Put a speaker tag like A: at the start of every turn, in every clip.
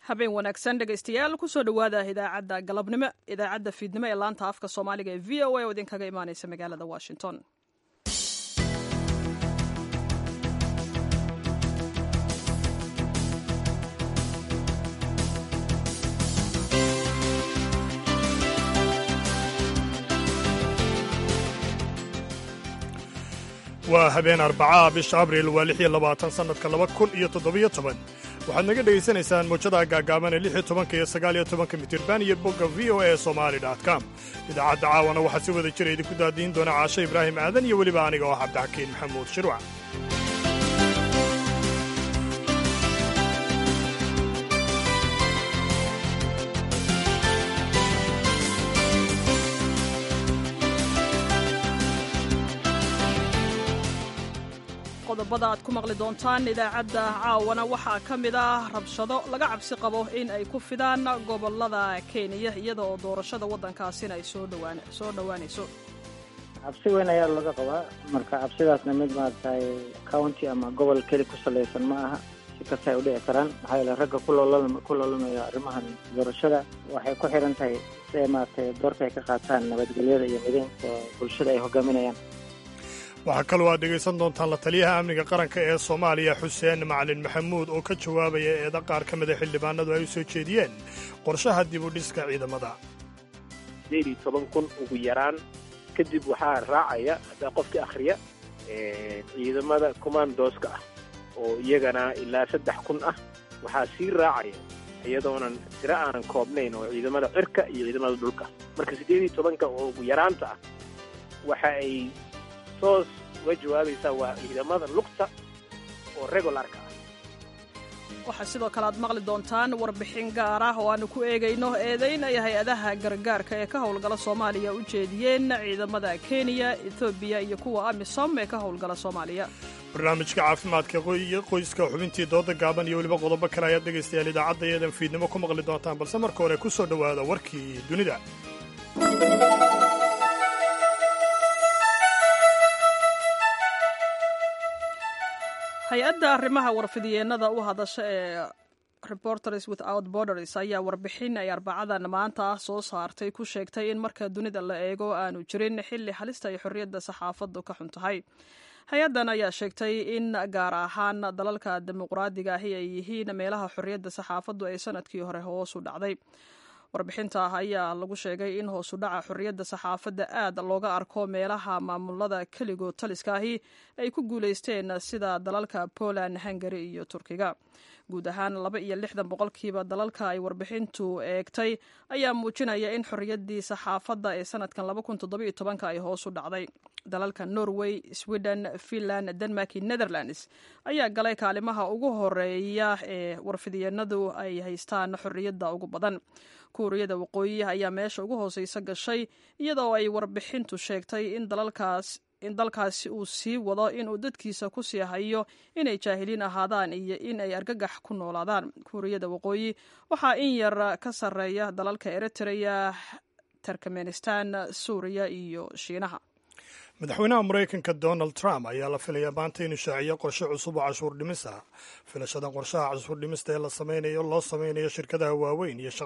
A: habeen wanaagsan dhegaystayaal kusoo dhowaada idaacadda galabnimo idaacadda fiidnimo ee laanta afka soomaaliga ee v o a oo idinkaga imaaneysa magaalada washington
B: waa habeen arbacaa bisha abriil waa lix iyo labaatan sannadka laba kun iyo toddobiyo toban waxaad naga dhegaysanaysaan muujadaha gaagaaban ee lix iyo tobanka iyo sagaal iyo tobanka mitirban iyo bogga v o a somali com idaacadda caawana waxaa si wada jira idinku daadiin doona caasho ibraahim aadan iyo weliba aniga oo cabdixakiin maxamuud shirwac
A: qodobada aad ku maqli doontaan idaacadda caawana waxaa ka mid ah rabshado laga cabsi qabo in ay ku fidaan gobolada kenya iyada oo doorashada waddankaasina ay soo dhowaanayso
C: cabsi weyn ayaa laga qabaa marka cabsidaasna mid maaragtay county ama gobol keli ku salaysan ma aha si kasta ay u dhici karaan maxaa yeele ragga ku loolamaya arrimahan doorashada waxay ku xiran tahay si ay maaragtay doorka ay ka qaataan nabadgelyada iyo mideynta bulshada ay hogaaminayaan
B: waxaa kaloo aad dhegaysan doontaan la taliyaha amniga qaranka ee soomaaliya xuseen macalin maxamuud oo ka jawaabaya eeda qaar ka mida xildhibaanadu ay u soo jeediyeen qorshaha dib u dhiska ciidamada
D: sideed iyo toban kun ugu yaraan kadib waxaa raacaya haddaa qofka akhriya ciidamada commandooska ah oo iyagana ilaa saddex kun ah waxaa sii raacaya iyadoonan tiro aanan koobnayn oo ciidamada cirka iyo ciidamada dhulka marka siddeed iyo tobanka oo ugu yaraanta ah waxa ay toos uga jawaabaysaa waa ciidamada lugta oo regularka ah
A: waxaa sidoo kale aad maqli doontaan warbixin gaar ah oo aanu ku eegayno eedayn ay hay-adaha gargaarka ee ka howlgala soomaaliya u jeediyeen ciidamada kenya ethoobiya iyo kuwa amisom ee ka howlgala soomaaliya
B: barnaamijka caafimaadka iyo qoyska xubintii dooda gaaban iyo weliba qodobo kale ayaad dhegaystayaal idaacadda eedan fiidnimo ku maqli doontaan balse marka hore ku soo dhowaada warkii dunida
A: hay-adda arrimaha warfidyeenada u hadasha ee reporters without borders ayaa warbixin ay arbacadan maanta ah soo saartay ku sheegtay in marka dunida la eego aanu jirin xilli halista ay xorriyadda saxaafaddu ka xun tahay hay-addan ayaa sheegtay in gaar ahaan dalalka dimuqraadiga ahi ay yihiin meelaha xorriyadda saxaafaddu ay sanadkii hore hoos u dhacday warbixinta ayaa lagu sheegay in hoosu dhaca xorriyadda saxaafadda aad looga arko meelaha maamulada keligood taliska ahi ay ku guulaysteen sida dalalka poland hungari iyo turkiga guud ahaan laba iyo lixdan boqolkiiba dalalka ay warbixintu eegtay ayaa muujinaya in xorriyaddii saxaafadda ee sanadkan laba kun toddoba iyo tobanka ay hoos u dhacday dalalka norway sweden finland denmark iyo netherlands ayaa galay kaalimaha ugu horeeya ee warfidyenadu ay haystaan xorriyadda ugu badan kuuriyada waqooyi ayaa meesha ugu hooseysa gashay iyadoo ay warbixintu sheegtay in dalalkaas in dalkaasi uu sii wado inuu dadkiisa ku sii hayo inay jaahiliin ahaadaan iyo in ay argagax ku noolaadaan kuuriyada waqooyi waxaa in yar ka sarreeya dalalka eritrea turkmenistan suuriya iyo shiinaha
B: madaxweynaha maraykanka donald trump ayaa la filayaa maanta inuu shaaciyo qorshe cusub oo cashuur dhimis ah filashada qorshaha cashuur dhimista ee la samaynayo loo samaynayo shirkadaha waaweyn iyo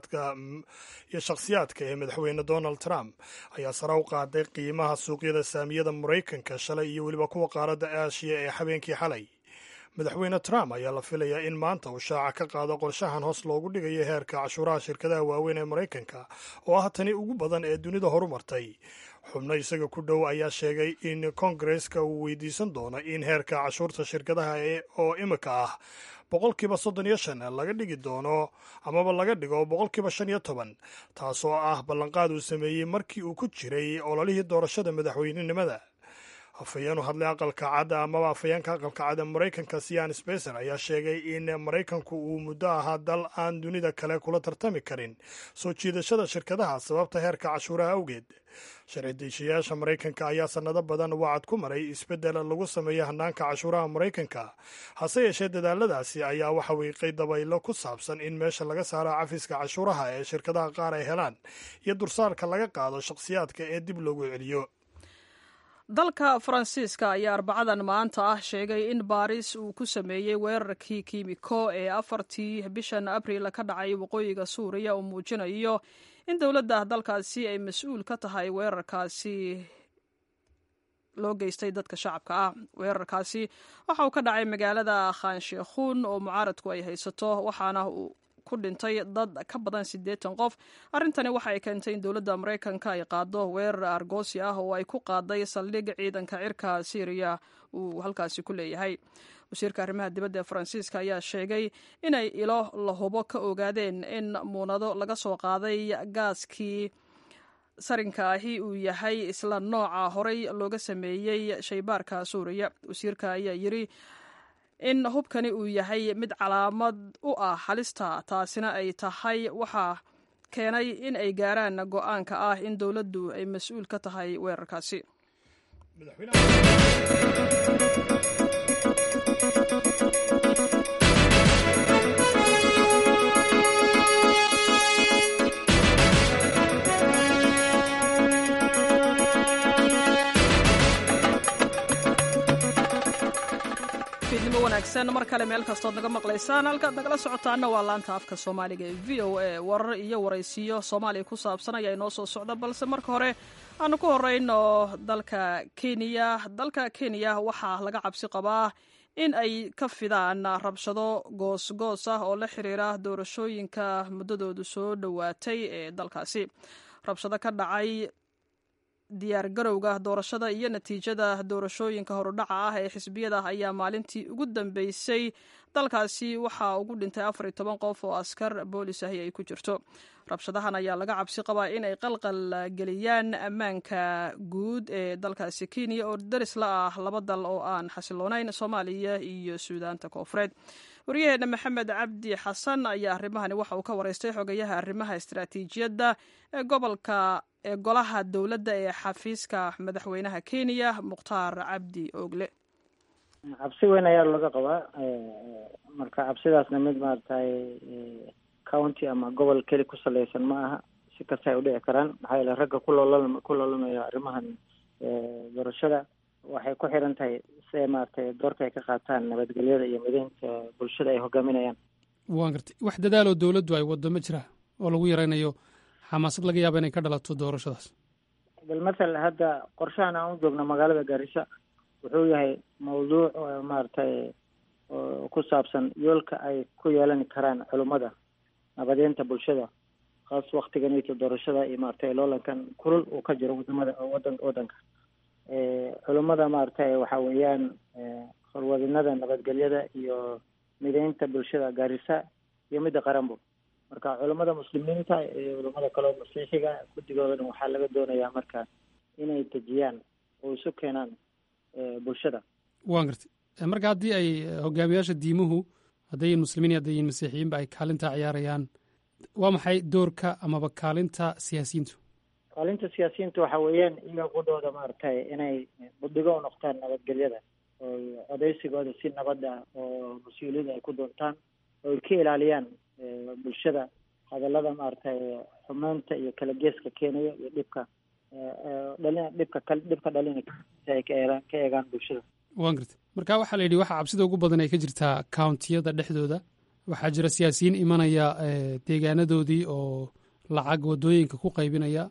B: shakhsiyaadka ee madaxweyne donald trump ayaa sare u qaaday qiimaha suuqyada saamiyada maraykanka shalay iyo weliba kuwa qaaradda aashiya ee habeenkii xalay madaxweyne trump ayaa la filayaa in maanta uu shaaca ka qaado qorshahan hoos loogu dhigayo heerka cashuuraha shirkadaha waaweyn ee maraykanka oo ah tani ugu badan ee dunida horumartay xubno isaga ku dhow ayaa sheegay in kongareska uu weydiisan doono in heerka cashuurta shirkadaha oo imika ah boqolkiiba soddon iyo shan laga dhigi doono amaba laga dhigo boqolkiiba shan iyo toban taasoo ah ballanqaad uu sameeyey markii uu ku jiray ololihii doorashada madaxweynenimada afhayeenu hadlay aqalka cadda amaba afhayeenka aqalka cadda maraykanka sian sbecer ayaa sheegay in maraykanku uu muddo ahaa dal aan dunida kale kula tartami karin soo jiidashada shirkadaha sababta heerka cashuuraha awgeed sharci deishayaasha maraykanka ayaa sannado badan wacad ku maray isbeddel lagu sameeyo hanaanka cashuuraha maraykanka hase yeeshee dadaaladaasi ayaa waxa wiiqay dabaylo ku saabsan in meesha laga saaro cafiska cashuuraha ee shirkadaha qaar ay helaan iyo dursaarka laga qaado shakhsiyaadka ee dib loogu celiyo
A: dalka faransiiska ayaa arbacadan maanta ah sheegay in baaris uu ku sameeyey weerarkii kiimiko ee afartii bishan abriil ka dhacay waqooyiga suuriya uu muujinayo in dowladda dalkaasi ay mas-uul ka tahay weerarkaasi loo geystay dadka shacabka ah weerarkaasi waxa uu ka dhacay magaalada khansheekhuun oo mucaaradku ay haysato waxaana uu ku dhintay dad ka badan siddeetan qof arrintani waxa ay keentay in dowladda maraykanka ay qaado weerar argoosi ah oo ay ku qaaday saldhig ciidanka cirka syriya uu halkaasi ku leeyahay wasiirka arrimaha dibadda ee faransiiska ayaa sheegay inay ilo la hubo ka ogaadeen in muunado laga soo qaaday gaaskii sarinka ahi uu yahay isla nooca horey looga sameeyey shaybaarka suuriya wasiirka ayaa yiri in hubkani uu yahay mid calaamad u ah halista taasina ay tahay waxaa keenay in ay gaaraan go-aanka ah in dowladdu ay mas-uul ka tahay weerarkaasi fiidnimo wanaagsan mar kale meel kastood naga maqlaysaan halkaad nagala socotaana waa laanta afka soomaaliga ee v o a warar iyo waraysiyo soomaaliya ku saabsan ayaa inoo soo socda balse marka hore aanu ku horeyno dalka kenya dalka kenya waxaa laga cabsi qabaa in ay ka fidaan rabshado goosgoos ah oo la xiriira doorashooyinka muddadoodu soo dhowaatay ee dalkaasi rabshado ka dhacay diyaar garowga doorashada iyo natiijada doorashooyinka horudhaca ah ee xisbiyada ayaa maalintii ugu dambeysay dalkaasi waxaa ugu dhintay afar iyo toban qof oo askar boolis ahi ay ku jirto rabshadahan ayaa laga cabsi qabaa in ay qalqal geliyaan ammaanka guud ee dalkaasi kenya oo daris la ah laba dal oo aan xasiloonayn soomaaliya iyo suudaanta koofureed waryaheena maxamed cabdi xasan ayaa arrimahani waxa uu ka wareystay xogayaha arrimaha istaraatiijiyadda ee gobolka ee golaha dowladda ee xafiiska madaxweynaha kenya mukhtaar cabdi oogle
C: cabsi weyn ayaa laga qabaa marka cabsidaasna mid maaragtay county ama gobol keli ku saleysan ma aha si kasta ay udhici karaan maxaa yeele ragga kuloola ku loolamaya arrimahan doorashada waxay ku xiran tahay siday maaragtay doorka ay ka qaataan nabadgelyada iyo mideynta bulshada ay hogaaminayaan
E: waan gartay wax dadaaloo dowladdu ay waddo ma jira oo lagu yaraynayo xamaasad laga yaaba inay ka dhalato doorashadaas
C: bal mathal hadda qorshahan aan u joogno magaalada gaarisa wuxuu yahay mawduuc maaragtay ku saabsan yoolka ay ku yeelan karaan culummada nabadeynta bulshada kaas waktiganito doorashada iyo maaragtay loolankan kulul uu ka jiro wadamada wadan wadanka culummada maaragtay waxa weeyaan horwadinada nabadgelyada iyo mideynta bulshada gaarisa iyo midda qaranbo marka culummada muslimiinta iyo culummada kaleo masiixiga guddigoodana waxaa laga doonayaa marka inay dejiyaan oo isu keenaan bulshada
E: waan gartay marka haddii ay hogaamiyaasha diimuhu haddayin muslimiin haddayin masiixiyiinba ay kaalintaa ciyaarayaan waa maxay doorka amaba kaalinta siyaasiyiintu
C: kaalinta siyaasiyiinta waxa weeyaan iyaga qudhooda maaragtay inay buddigo u noqtaan nabadgelyada oo codeysigooda si nabad ah oo mas-uuliyada ay ku doontaan oo ay ka ilaaliyaan bulshada hadallada maaragtay xumeynta iyo kala geeska keenaya iyo dhibka dhalin dhibka dhibka dhalina si ay ka eegaan ka eegaan bulshada
E: waan gartay marka waxaa la yidhi waxa cabsida ugu badan ay ka jirtaa countiyada dhexdooda waxaa jira siyaasiyiin imanaya deegaanadoodii oo lacag waddooyinka ku qaybinaya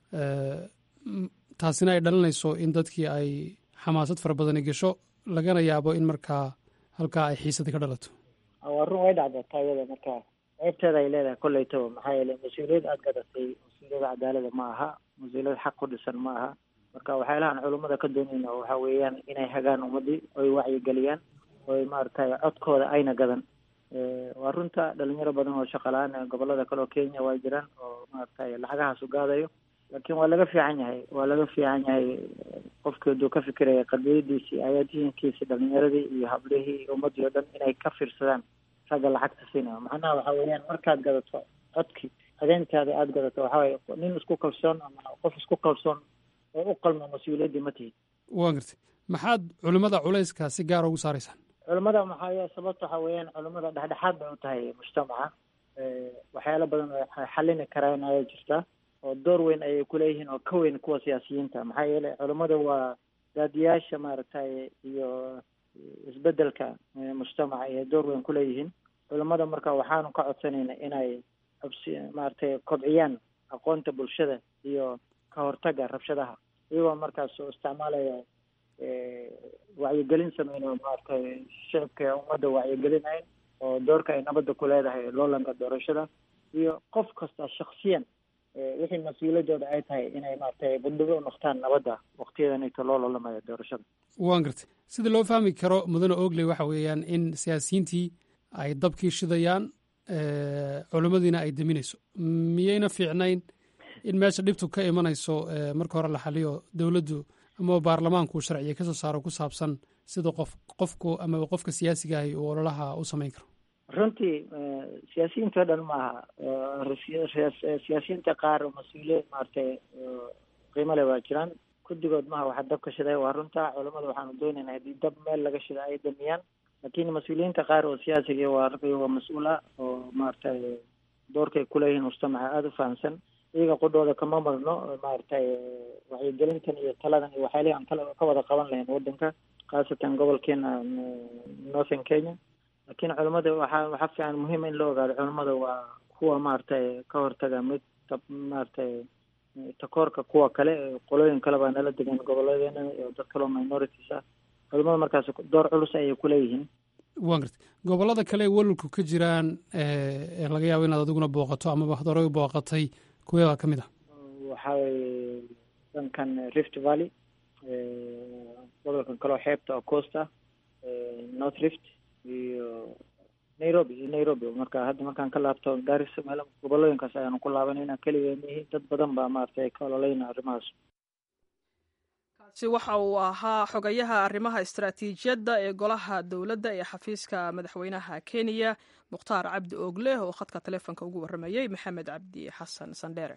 E: taasina ay dhalinayso in dadkii ay xamaasad fara badani gasho lagana yaabo in markaa halkaa ay xiisada ka dhalato
C: waa run way dhacda taayada marka ceebteeda ay leedahay kolleytaba maxaa yeele mas-uuliyad aada gadatay mas-uuliyada cadaalada ma aha mas-uuliyad xaq ku dhisan ma aha marka waxyaalahan culummada ka doonayna waxa weeyaan inay hagaan ummadii oy wacyigeliyaan oy maaragtay codkooda ayna gadan waa runta dhalinyaro badan oo shaqala-aan gobolada kale oo kenya waa jiraan oo maaragtay lacagahaas u gaadayo laakiin waa laga fiican yahay waa laga fiican yahay qofkii haduu ka fikiraya qadiyadiisii ayaadiinkiisi dhalinyaradii iyo hablihii iyo ummadii o dhan inay ka fiirsadaan ragga lacagta siinayo macnaha waxa weeyaan markaad gadato codkii adeentaada aada gadato waxa weye nin isku kalsoon ama qof isku kalsoon oo u qalmo mas-uuliyaddii ma tihid
E: waan gartay maxaad culimmada culayska si gaara ugu saaraysaan
C: culimmada maxaa sababta waxa weeyaan culimmada dhexdhexaad bay u tahay mujtamaca waxyaalo badan oo xallini karaan ayaa jirta oo door weyn ayay kuleeyihiin oo ka weyn kuwa siyaasiyiinta maxaa yeelay culimmada waa daadiyaasha maaragtay iyo isbedelka mujtamaca iyo door weyn ku leeyihiin culamada marka waxaanu ka codsanayna inay xubsi maaragtay kobciyaan aqoonta bulshada iyo ka hortaga rabshadaha iyagoo markaas oo isticmaalaya wacyigelin sameynayo maaragtay shicibka ummadda wacyigelinayn oo doorka ay nabadda ku leedahay loolanka doorashada iyo qof kasta shaksiyan wixii mas-uuladooda ay tahay inay maaragtay budhigo u noqtaan nabadda waktiyadanito loo loolamaya doorashada
E: waan gartay sida loo fahmi karo mudane ogley waxa weeyaan in siyaasiyiintii ay dabkii shidayaan culimmadiina ay deminayso miyayna fiicnayn in meesha dhibtu ka imanayso marka hore la xaliyo dowladdu ama baarlamaanku sharciga kasoo saaro ku saabsan sida qof qofku ama qofka siyaasiga ahi uu ololaha u samayn karo
C: runtii siyaasiyiinta o dhan maaha siyaasiyiinta qaar oo mas-uuliyiin maaragtay qiimo leh waa jiraan guddigood maha waxa dab ka shiday waa runta culamada waxaanu doonaynaa haddii dab meel laga shida ay damiyaan laakiin mas-uuliyiinta qaar oo siyaasiga waa waa mas-uul ah oo maaragtay doorkay kuleeyihiin mujtamaca aada u fahamsan iyaga qudhooda kama marno maaragtay wacyigelintan iyo taladan iyo waxyaalihi aan kala ka wada qaban lahayn waddanka khaasatan gobolkeena northern kenya laakiin culamada waxaa waxaa fiican muhiima in la ogaado culamada waa kuwa maaragtay ka hortaga mid maaragtay takoorka kuwa kale qolooyin kale baa nala degan gobolladeena iyo dad kaloo minorities ah culamada markaas door culus ayay kuleeyihiin
E: waan gartay gobollada kale ee walulku ka jiraan ee laga yaabo inaad adiguna booqato amaba horey booqatay kuwee baa ka mid ah
C: waxaa weye dhankan rift valley gobolkan kaleo xeebta oo coast ah north rift iyo nairobi iyo nairobi marka hadda markaan ka laabto gaarisa meel gobolooyinkaas ayaanu ku laabanayna keligeenihi dad badan baa maaragtay ka ololeyna arrimahaas
A: kaasi waxa uu ahaa xogayaha arrimaha istaraatiijiyadda ee golaha dowladda ee xafiiska madaxweynaha kenya mukhtaar cabdi oogleh oo khadka taleefonka ugu warramayey maxamed cabdi xasan sandheere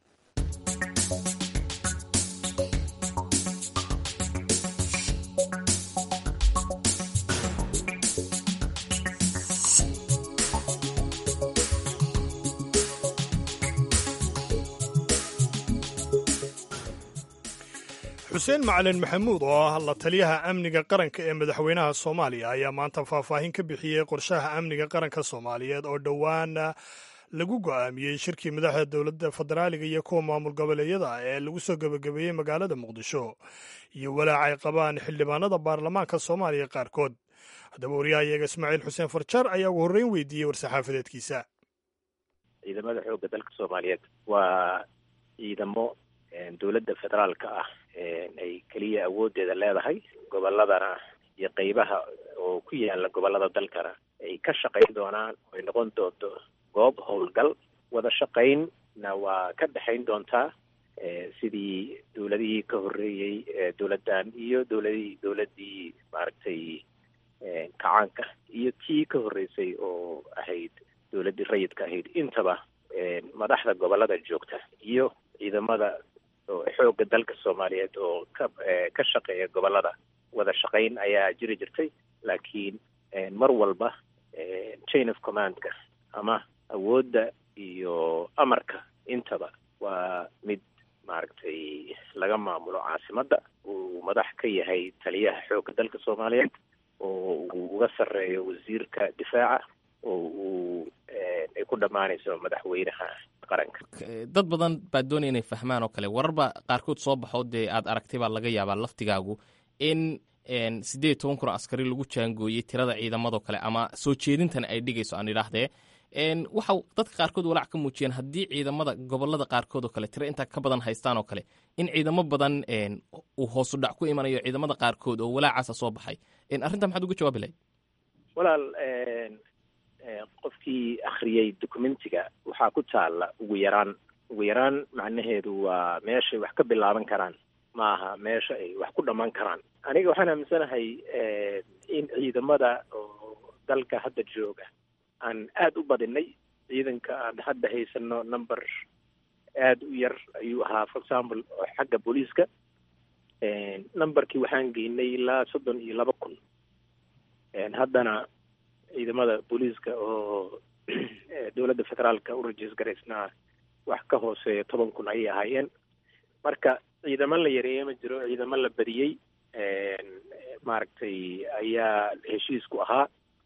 B: xuseen macalin maxamuud oo ah la taliyaha amniga qaranka ee madaxweynaha soomaaliya ayaa maanta faahfaahin ka bixiyey qorshaha amniga qaranka soomaaliyeed oo dhowaana lagu go'aamiyey shirkii madaxda dowladda federaaliga iyo kuwa maamul goboleedyada ee lagu soo gebagabeeyey magaalada muqdisho iyo walaac ay qabaan xildhibaanada baarlamaanka soomaaliya qaarkood haddaba wariyahayaga ismaaciil xuseen farjar ayaa ugu horreyn weydiiyey war-saxaafadeedkiisa
D: ciidamada xoogga dalka soomaaliyeed waa ciidamo dowladda federaalka ah ay keliya awooddeeda leedahay gobolladana iyo qeybaha oo ku yaala gobollada dalkana ay ka shaqayn doonaan oo ay noqon doonto goob howlgal wada shaqaynna waa ka dhexayn doontaa sidii dowladihii ka horreeyey dowladdan iyo dowladihii dowladdii maaragtay kacaanka iyo tii ka horreysay oo ahayd dowladdii rayidka ahayd intaba madaxda gobollada joogta iyo ciidamada xoogga dalka soomaaliyeed oo ka ka shaqeeya gobollada wada shaqayn ayaa jiri jirtay laakiin mar walba chain of commandka ama awoodda iyo amarka intaba waa mid maaragtay laga maamulo caasimadda uu madax ka yahay taliyaha xoogga dalka soomaaliyeed oo uu uga sarreeyo wasiirka difaaca oo uu ay ku dhammaanayso madaxweynaha qaranka
F: dad badan baa doonaya inay fahmaan oo kale wararba qaarkood soo baxo dee aad aragtay baa laga yaabaa laftigaagu in siddeed iyo toban kun oo askari lagu jaangooyey tirada ciidamadoo kale ama soo jeedintan ay dhigayso aan idhaahdee waxa dadka qaarkood walaac ka muujiyeen haddii ciidamada gobolada qaarkood oo kale tiro intaa ka badan haystaan oo kale in ciidamo badan uu hoosu dhac ku imanayo ciidamada qaarkood oo walaacaasa soo baxay arrintaa maxaad uga jawaabi lahayd
D: walaal qofkii akhriyey documentiga waxaa ku taalla ugu yaraan ugu yaraan macnaheedu waa meeshay wax ka bilaaban karaan ma aha meesha ay wax ku dhammaan karaan aniga waxaan aaminsanahay in ciidamada oo dalka hadda jooga aan aada u badinay ciidanka aan hadda haysano number aada u yar ayuu ahaa for example xagga booliiska numberkii waxaan geynay ilaa soddon iyo laba kun haddana ciidamada booliiska oo dowladda federaalka u rajiis garaysnaa wax ka hooseeya toban kun ayay ahaayeen marka ciidamo la yareeye ma jiro ciidamo la badiyey maaragtay ayaa heshiisku ahaa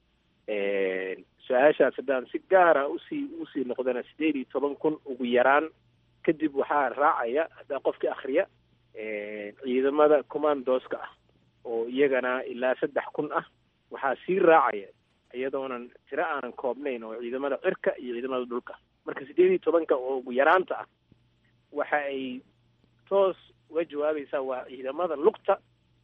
D: su-aashaas haddaan si gaara usii usii noqdana sideed iyo toban kun ugu yaraan kadib waxaa raacaya haddaa qofka akriya ciidamada commandooska ah oo iyagana ilaa saddex kun ah waxaa sii raacaya iyadoonan tiro aanan koobnayn oo ciidamada cirka iyo ciidamada dhulka marka sideed iyo tobanka oo ugu yaraanta ah waxa ay toos uga jawaabaysaa waa ciidamada lugta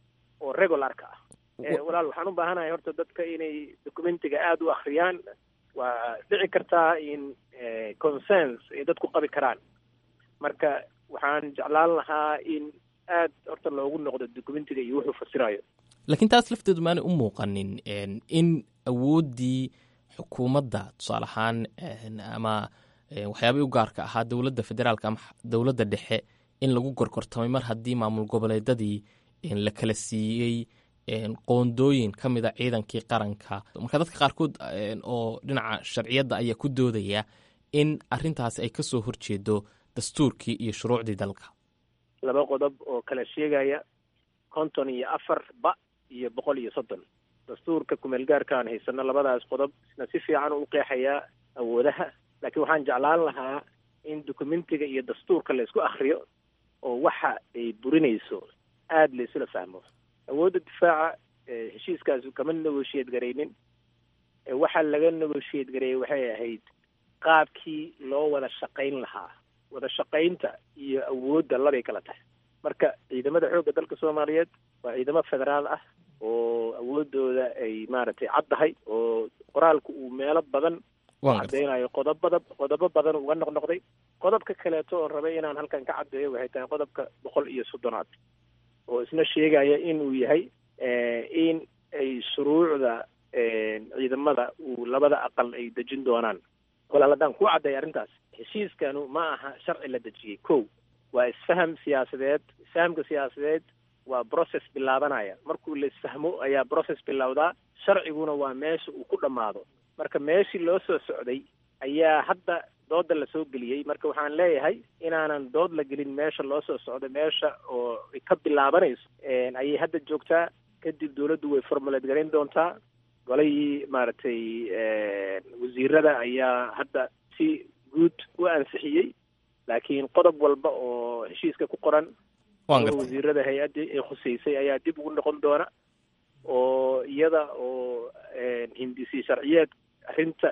D: oo regularka ah walaal waxaan u baahanahay horta dadka inay documentiga aada u akriyaan waa dhici kartaa in consens ay dadku qabi karaan marka waxaan jeclaan lahaa in aad horta loogu noqdo documentiga iyo wuxuu fasirayo
F: laakiin taas lafteedu maanay u muuqanin in awooddii xukuumadda tusaale ahaan ama waxyaabay u gaarka ahaa dowladda federaalka ama dowladda dhexe in lagu gorgortamay mar haddii maamul goboleedadii la kala siiyey qoondooyin ka mida ciidankii qaranka marka dadka qaarkood oo dhinaca sharciyadda ayaa ku doodaya in arintaasi ay kasoo horjeedo dastuurkii iyo shuruucdii dalka
D: laba qodob oo kala sheegaya konton iyo afar ba iyo boqol iyo soddon dastuurka kumeel gaarka aan haysano labadaas qodob isna si fiican u qeexayaa awoodaha laakiin waxaan jeclaan lahaa in documentiga iyo dastuurka la isku akriyo oo waxa ay burinayso aada la isula fahmo awoodda difaaca heshiiskaasu kama negotiate garaynin waxa laga negotiate gareeyey waxay ahayd qaabkii loo wada shaqayn lahaa wada shaqaynta iyo awoodda labay kala tahay marka ciidamada xoogga dalka soomaaliyeed waa ciidamo federaal ah oo awoodooda ay maaragtay caddahay oo qoraalku uu meelo badan cadeynayo qodobada qodobo badan uga noqnoqday qodobka kaleeto oon rabay inaan halkan ka caddeeyo waxay tahay qodobka boqol iyo soddonaad oo isna sheegaya inuu yahay in ay shuruucda ciidamada uu labada aqal ay dejin doonaan walaal haddaan ku cadday arrintaas heshiiskanu ma aha sharci la dejiyey ko waa isfaham siyaasadeed isfahamka siyaasadeed waa process bilaabanaya markuu la isfahmo ayaa process bilowdaa sharciguna waa meesha uu ku dhammaado marka meeshii loo soo socday ayaa hadda dooda lasoo geliyey marka waxaan leeyahay inaanan dood la gelin meesha loo soo socdo meesha oo ka bilaabanayso ayay hadda joogtaa kadib dawladdu way formulate garayn doontaa golihii maaragtay wasiirada ayaa hadda si guud u ansixiyey laakiin qodob walba oo heshiiska ku qoran wasiirada hay-addii ay khuseysay ayaa dib ugu noqon doona oo iyada oo hindisi sharciyeed arrinta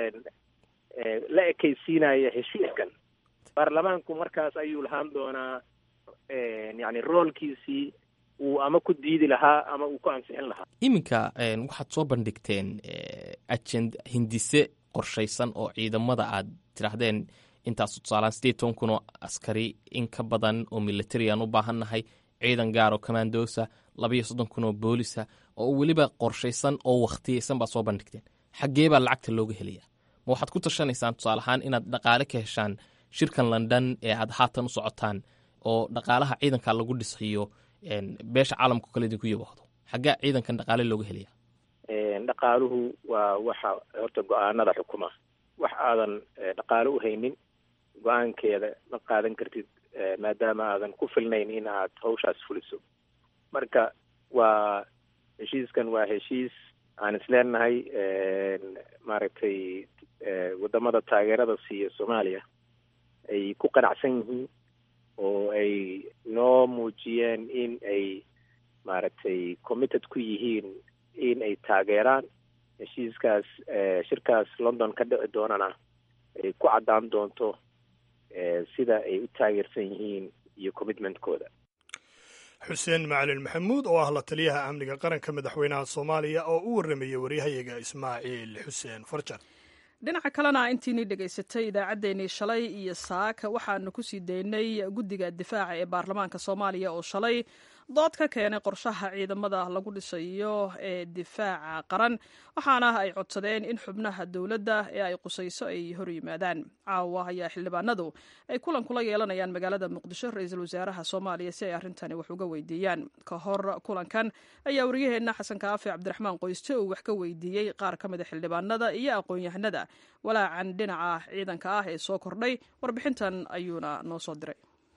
D: la ekaysiinaya heshiiskan baarlamaanku markaas ayuu lahaan doonaa yani roolkiisii uu ama ku diidi lahaa ama uu ku ansixin lahaa
F: iminka waxaad soo bandhigteen ajend hindise qorshaysan oo ciidamada aad tidhaahdeen intaas tusaalaan sideed toban kun oo askari in ka badan oo military aan u baahannahay ciidan gaar oo commandosa labaiyo soddon kun oo boolisa oo weliba qorshaysan oo wakhtiyaysan baad soo bandhigteen xaggee baa lacagta looga helaya ma waxaad ku tashanaysaan tusaale ahaan inaad dhaqaale ka heshaan shirkan london ee aad haatan u socotaan oo dhaqaalaha ciidanka lagu dhisayo beesha caalamka kale idinku yabahdo xaggee ciidankan dhaqaale looga helaya
D: dhaqaaluhu waa waxa horta go-aanada xukuma wax aadan dhaqaalo u haynin go-aankeeda ma qaadan kartid maadaama aadan ku filnayn in aad hawshaas fuliso marka waa heshiiskan waa heshiis aan isleenahay maaragtay wadamada taageerada siiya soomaaliya ay ku qanacsan yihiin oo ay noo muujiyeen in ay maaragtay committed ku yihiin in ay taageeraan heshiiskaas shirkaas london ka dhici doonana ay ku caddaan doonto sida ay u taageersan yihiin iyo commitmentkooda
B: xuseen macalin maxamuud oo ah la taliyaha amniga qaranka madaxweynaha soomaaliya oo u warramayay waryahayaga ismaaciil xuseen farjar
A: dhinaca kalena intiinii dhegaysatay idaacaddeenii shalay iyo saaka waxaanu kusii daynay guddiga difaaca ee baarlamaanka soomaaliya oo shalay dood ka keenay qorshaha ciidamada lagu dhisayo ee difaaca qaran waxaana ay codsadeen in xubnaha dowladda ee ay qusayso ay hor yimaadaan caawa ayaa xildhibaanadu ay kulan kula yeelanayaan magaalada muqdisho ra-iisul wasaaraha soomaaliya si ay arrintani wax uga weydiiyaan ka hor kulankan ayaa waryaheena xasan kaafi cabdiraxmaan qoyste uu wax ka weydiiyey qaar ka mida xildhibaanada iyo aqoon-yahanada walaacan dhinaca ciidanka ah ee soo kordhay warbixintan ayuuna noo soo diray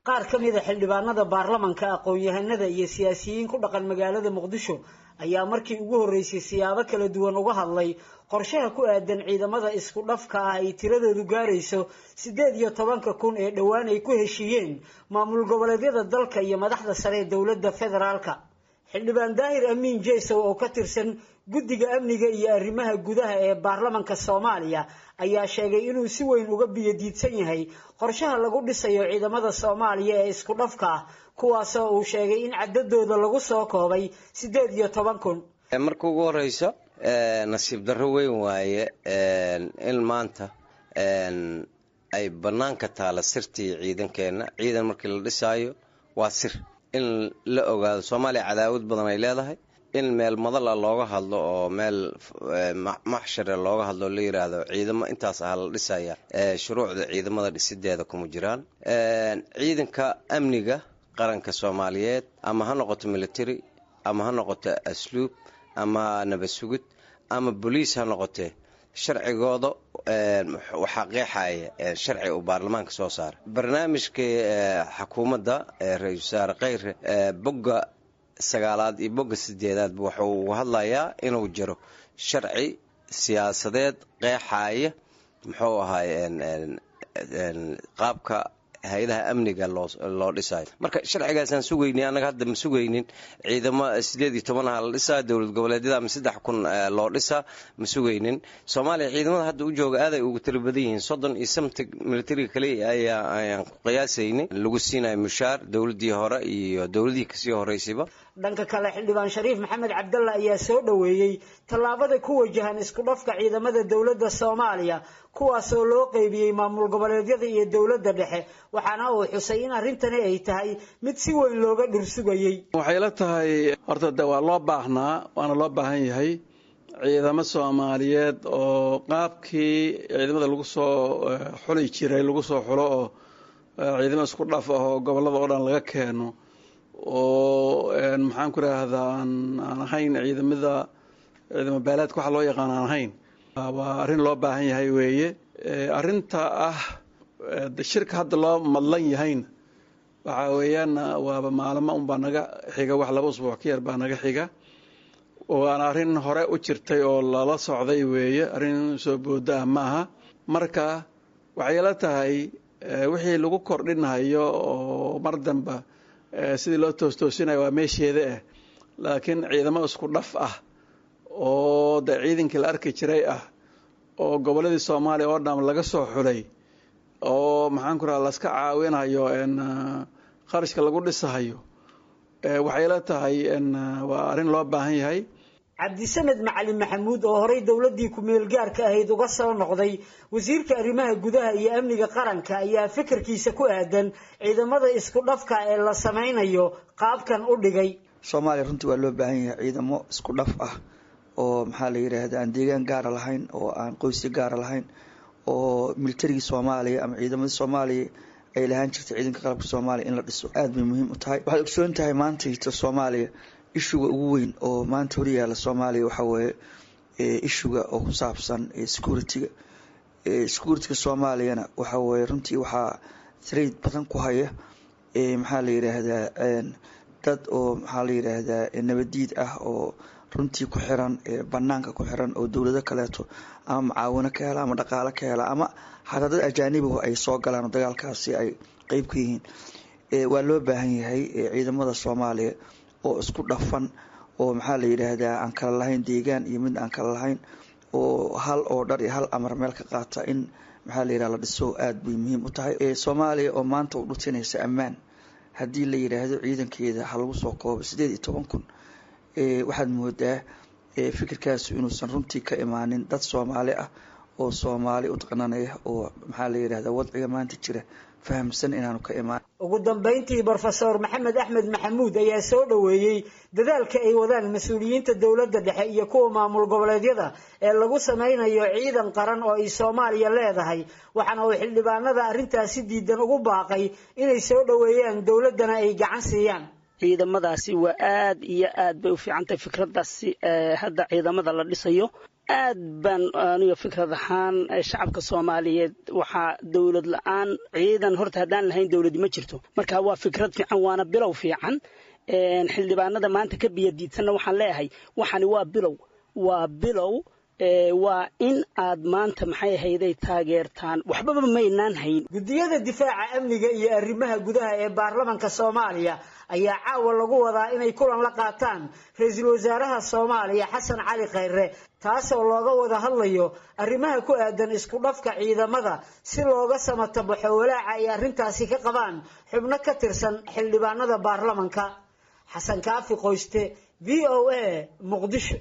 G: qaar ka mida xildhibaanada baarlamanka aqoon-yahanada iyo siyaasiyiin ku dhaqan magaalada muqdisho ayaa markii ugu horreysay siyaabo kala duwan uga hadlay qorshaha ku aadan ciidamada isku dhafka ah ay tiradoodu gaarayso siddeed iyo tobanka kun ee dhowaan ay ku heshiiyeen maamul goboleedyada dalka iyo madaxda sare ee dowladda federaalka xildhibaan daahir amiin jeysow oo ka tirsan guddiga amniga iyo arrimaha gudaha ee baarlamanka soomaaliya ayaa sheegay inuu si weyn uga biyodiidsan yahay qorshaha lagu dhisayo ciidamada soomaaliya ee isku dhafka ah kuwaasoo uu sheegay in cadadooda lagu soo koobay siddeed iyo toban kun
H: marka ugu horeyso nasiib darro weyn waaye in maanta ay bannaanka taala sirtii ciidankeenna ciidan markii la dhisaayo waa sir in la ogaado soomaaliya cadaawad badan ay leedahay in meel madala looga hadlo oo meel maxshare looga hadlo la yiraahdo ciidamo intaas ah la dhisaya shuruucda ciidamada dhisideeda kuma jiraan ciidanka amniga qaranka soomaaliyeed ama ha noqoto military ama ha noqoto asluub ama nabad sugid ama boliis ha noqotee sharcigooda waxaa qeexaya sharci uu baarlamaanka soo saaray barnaamijkii xukuumadda ra-isul wasaare kheyre bogga sagaalaad iyo bogga sideedaadba wuxuu hadlayaa inuu jiro sharci siyaasadeed qeexaya muxuu ahaay qaabka hay-adaha amniga loo dhisayo marka sharcigaasaan sugayni annaga hadda ma sugaynin ciidamo sideed iyo tobanaha la dhisaa dowlad goboleedyada ama saddex kun loo dhisaa ma sugaynin soomaaliya ciidamada hadda u jooga aaday ugu tiro badan yihiin soddon iyo samtig militariga kaliya ayaa ayaan ku qiyaasaynin lagu siinayo mushaar dowladdii hore iyo dowladihii kasii horeysayba
G: dhanka kale xildhibaan shariif maxamed cabdalla ayaa soo dhoweeyey tallaabada ku wajahan isku dhafka ciidamada dowladda soomaaliya kuwaasoo loo qeybiyey maamul goboleedyada iyo dowladda dhexe waxaana uu xusay in arrintani ay tahay mid si weyn looga dhursugayey
I: waxay la tahay horta de waa loo baahnaa waana loo baahan yahay ciidamo soomaaliyeed oo qaabkii ciidamada lagu soo xuli jiray lagu soo xulo oo ciidamo isku dhaf ah oo gobolada oo dhan laga keeno oo maxaan ku idhaahdaa aan ahayn ciidamada ciidamo baalaadka waxa loo yaqaan aan ahayn waa arrin loo baahan yahay weeye arrinta ah shirka hadda loo madlan yahayna waxaa weeyaan waaba maalmo unbaa naga xiga wax laba usbuuc ka yar baa naga xiga waana arrin hore u jirtay oo lala socday weeye arrin soo booda ah maaha marka waxay la tahay wixii lagu kordhinayo oo mar damba sidii loo toostoosinayo waa meesheeda ah laakiin ciidamo isku dhaf ah oo de ciidankii la arki jiray ah oo goboladii soomaaliya oo dham laga soo xulay oo maxaan ku raha laska caawinayo kharashka lagu dhisahayo waxay la tahay waa arrin loo baahan yahay
G: cabdisamed macalin maxamuud oo horey dowladdii ku-meel gaarka ahayd uga soo noqday wasiirka arrimaha gudaha iyo amniga qaranka ayaa fikirkiisa ku aadan ciidamada isku dhafka ee la sameynayo qaabkan u dhigay
J: soomaaliya runtii waa loo baahan yahay ciidamo isku dhaf ah oo maxaa la yidhaahda aan deegaan gaara lahayn oo aan qoysyo gaara lahayn oo militarigii soomaaliya ama ciidamadii soomaaliya ay lahaan jirtay ciidanka qalabka soomaaliya in la dhiso aada bay muhiim u tahay waxaad ogsoon tahay maantayta soomaaliya ishuga ugu weyn oo maanta horyaala soomaaliya waxaa weeye ishuga oo ku saabsan security-ga security-ga soomaaliyana waxaa weeye runtii waxaa trade badan ku haya maxaa la yidhaahdaa dad oo maxaa la yidhaahdaa nabadiid ah oo runtii ku xiran banaanka ku xiran oo dowlado kaleeto ama macaawino ka hela ama dhaqaalo ka hela ama xataa dad ajaanibaho ay soo galaan oo dagaalkaasi ay qeyb ka yihiin waa loo baahan yahay ciidamada soomaaliya oo isku dhafan oo maxaa la yidhaahdaa aan kala lahayn deegaan iyo mid aan kala lahayn oo hal oo dhar iyo hal amar meel ka qaata in maxaa la yidhaha la dhiso aada bay muhiim u tahay soomaaliya oo maanta u dhutinaysa ammaan haddii la yidhaahdo ciidankeeda ha lagu soo koobo sideed iyo toban kun waxaad moodaa fikirkaasu inuusan runtii ka imaanin dad soomaali ah oo soomaali u taqananaya oo maxaa la yidhahda wadciga maanta jira fahamsan inaanu ka imaan
G: ugu dambeyntii brofesor maxamed axmed maxamuud ayaa soo dhoweeyey dadaalka ay wadaan mas-uuliyiinta dowladda dhexe iyo kuwa maamul goboleedyada ee lagu sameynayo ciidan qaran oo ay soomaaliya leedahay waxaana uu xildhibaanada arrintaasi diidan ugu baaqay inay soo dhoweeyaan dowladdana ay gacan siiyaan
K: ciidamadaasi waa aad iyo aad bay u fiicantahay fikraddaasi hadda ciidamada la dhisayo aad baan aniga fikrad ahaan shacabka soomaaliyeed waxaa dowlad la-aan ciidan horta haddaan lahayn dowladi ma jirto marka waa fikrad fiican waana bilow fiican xildhibaanada maanta ka biyadiidsanna waxaan leeyahay waxani waa bilow waa bilow waa in aad maanta maxay ahayday taageertaan waxbaba maynaan hayn
G: guddiyada difaaca amniga iyo arrimaha gudaha ee baarlamanka soomaaliya ayaa caawa lagu wadaa inay kulan la qaataan ra-iisul wasaaraha soomaaliya xasan cali khayre taasoo looga wada hadlayo arrimaha ku aadan isku dhafka ciidamada si looga samatabaxo walaaca ay arrintaasi ka qabaan xubno ka tirsan xildhibaanada baarlamanka xasan kaafi qoyste v o a muqdisho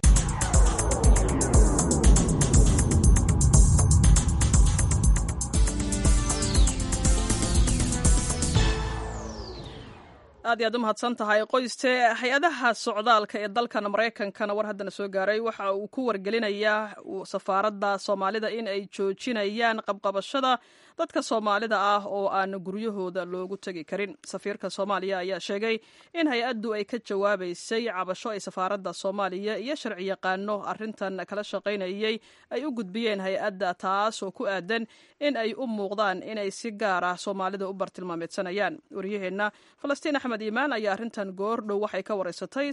A: aad iyo aad u mahadsan tahay qoyste hay-adaha socdaalka ee dalkan maraykankana war haddana soo gaaray waxa uu ku wargelinayaa safaaradda soomaalida in ay joojinayaan qabqabashada dadka soomaalida ah oo aan guryahooda loogu tegi karin safiirka soomaaliya ayaa sheegay in hay-addu ay ka jawaabaysay cabasho ay safaaradda soomaaliya iyo sharci yaqaano arrintan kala shaqaynayay ay u gudbiyeen hay-adda taas oo ku aadan in ay u muuqdaan inay si gaar ah soomaalida u bartilmaameedsanayaan waryaheenna falastiin axmed iimaan ayaa arrintan goordhow waxay ka wareysatay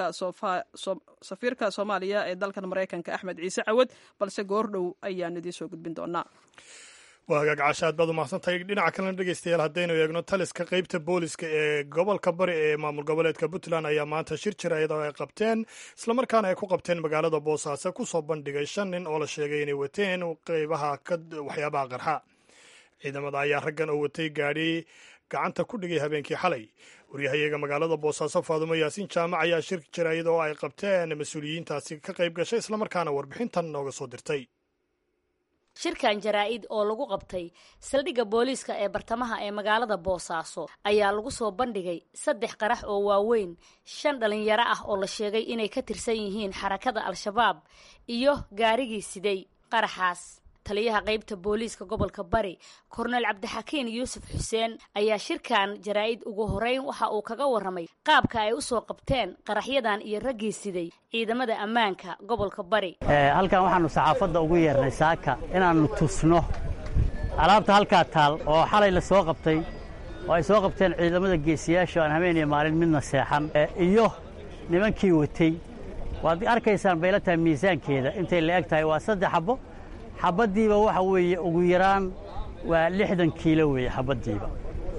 A: safiirka soomaaliya ee dalkan maraykanka axmed ciise cawad balse goordhow ayaan idiin soo gudbin doonaa
B: waa hagaag casha aad baad umahadsantahay dhinaca kalena dhegeystayaal haddaynu eegno taliska qeybta booliska ee gobolka bari ee maamul goboleedka puntland ayaa maanta shir jira iyadoo ay qabteen islamarkaana ay ku qabteen magaalada boosaaso kusoo bandhigay shan nin oo la sheegay inay wateen qeybaha waxyaabaha qarxa ciidamada ayaa raggan oo watay gaadhi gacanta ku dhigay habeenkii xalay waryahayaga magaalada boosaaso faadumo yaasiin jaamac ayaa shir jira iyadoo ay qabteen mas-uuliyiintaasi ka qayb gashay islamarkaana warbixintan nooga soo dirtay
L: shirkan jaraa-id oo lagu qabtay saldhigga booliiska ee bartamaha ee magaalada boosaaso ayaa lagu soo bandhigay saddex qarax oo waaweyn shan dhalinyaro ah oo la sheegay inay ka tirsan yihiin xarakada al-shabaab iyo gaarigii siday qaraxaas taliyaha qaybta booliiska gobolka bari korneyl cabdixakiin yuusuf xuseen ayaa shirkan jaraa-id ugu horeyn waxa uu kaga warramay qaabka ay usoo qabteen qaraxyadan iyo raggii siday ciidamada ammaanka gobolka bari
M: halkan waxaanu saxaafadda ugu yeernay saaka inaannu tusno alaabta halkaa taal oo xalay la soo qabtay oo ay soo qabteen ciidamada geesiyaasha aan habeen iyo maalin midna seexan iyo nimankii watay waad arkaysaan bayla tahay miisaankeeda intay la eg tahay waa saddex xabbo xabaddiiba waxa weeye ugu yaraan waa lixdan kiilo weeye xabaddiiba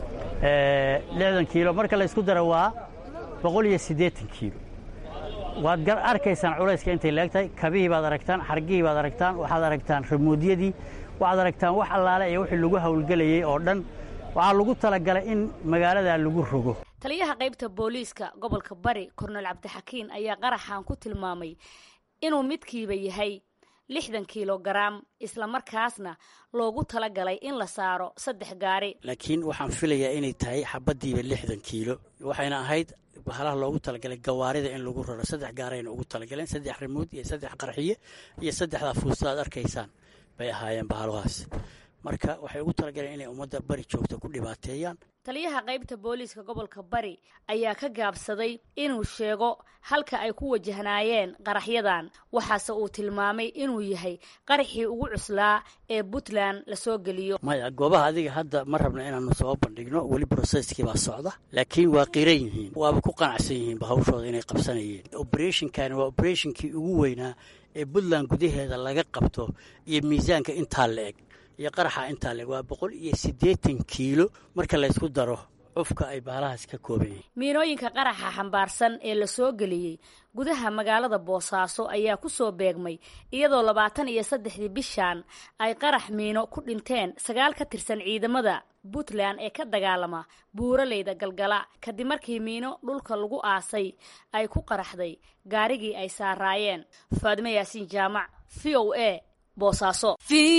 M: lixdan kiilo marka la ysku daro waa boqol iyo siddeetan kiilo waad arkaysaan culayska intay la eg tahay kabihii baad aragtaan xargihii baad aragtaan waxaad aragtaan ramuudyadii waxaad aragtaan wax allaale iyo wixii lagu hawlgelayey oo dhan waxaa lagu talagalay in magaaladaa lagu rogo
L: taliyaha qaybta booliiska gobolka bari korneyl cabdixakiin ayaa qaraxan ku tilmaamay inuu midkiiba yahay lixdan kilogaram islamarkaasna loogu talagalay in la saaro saddex gaari
M: laakiin waxaan filayaa inay tahay xabaddiiba lixdan kiilo waxayna ahayd bahalaha loogu talagalay gawaarida in lagu raro saddex gaarayna ugu talagaleen saddex rimuud iyo saddex qarxiye iyo saddexdaa fuusta aad arkaysaan bay ahaayeen bahalahaas marka waxay ugu talagaleen inay ummadda bari joogta ku dhibaateeyaan
L: taliyaha qaybta booliiska gobolka bari ayaa ka gaabsaday inuu sheego halka ay ku wajahnaayeen qaraxyadan waxaase uu tilmaamay inuu yahay qaraxii ugu cuslaa ee puntland lasoo geliyo
M: maya goobaha adiga hadda ma rabna inaanu soo bandhigno weli broseskii baa socda laakiin waa qiran yihiin waaba ku qanacsan yihiin bahawshooda inay qabsanayeen oberetionkani waa oberetionkii ugu weynaa ee puntland gudaheeda laga qabto iyo miisaanka intaa la eg iyo qaraxa intaa leeg waa boqol iyo siddeetan kiilo marka laysku daro cufka ay baalahaas ka kooban yihiin
L: miinooyinka qaraxa xambaarsan ee la soo geliyey gudaha magaalada boosaaso ayaa ku soo beegmay iyadoo labaatan iyo saddexdii bishan ay qarax miino ku dhinteen sagaal ka tirsan ciidamada puntland ee ka dagaalama buuraleyda galgala kadib markii miino dhulka lagu aasay ay ku qaraxday gaarigii ay saaraayeen faadime yaasiin jaamac v o a boosaaso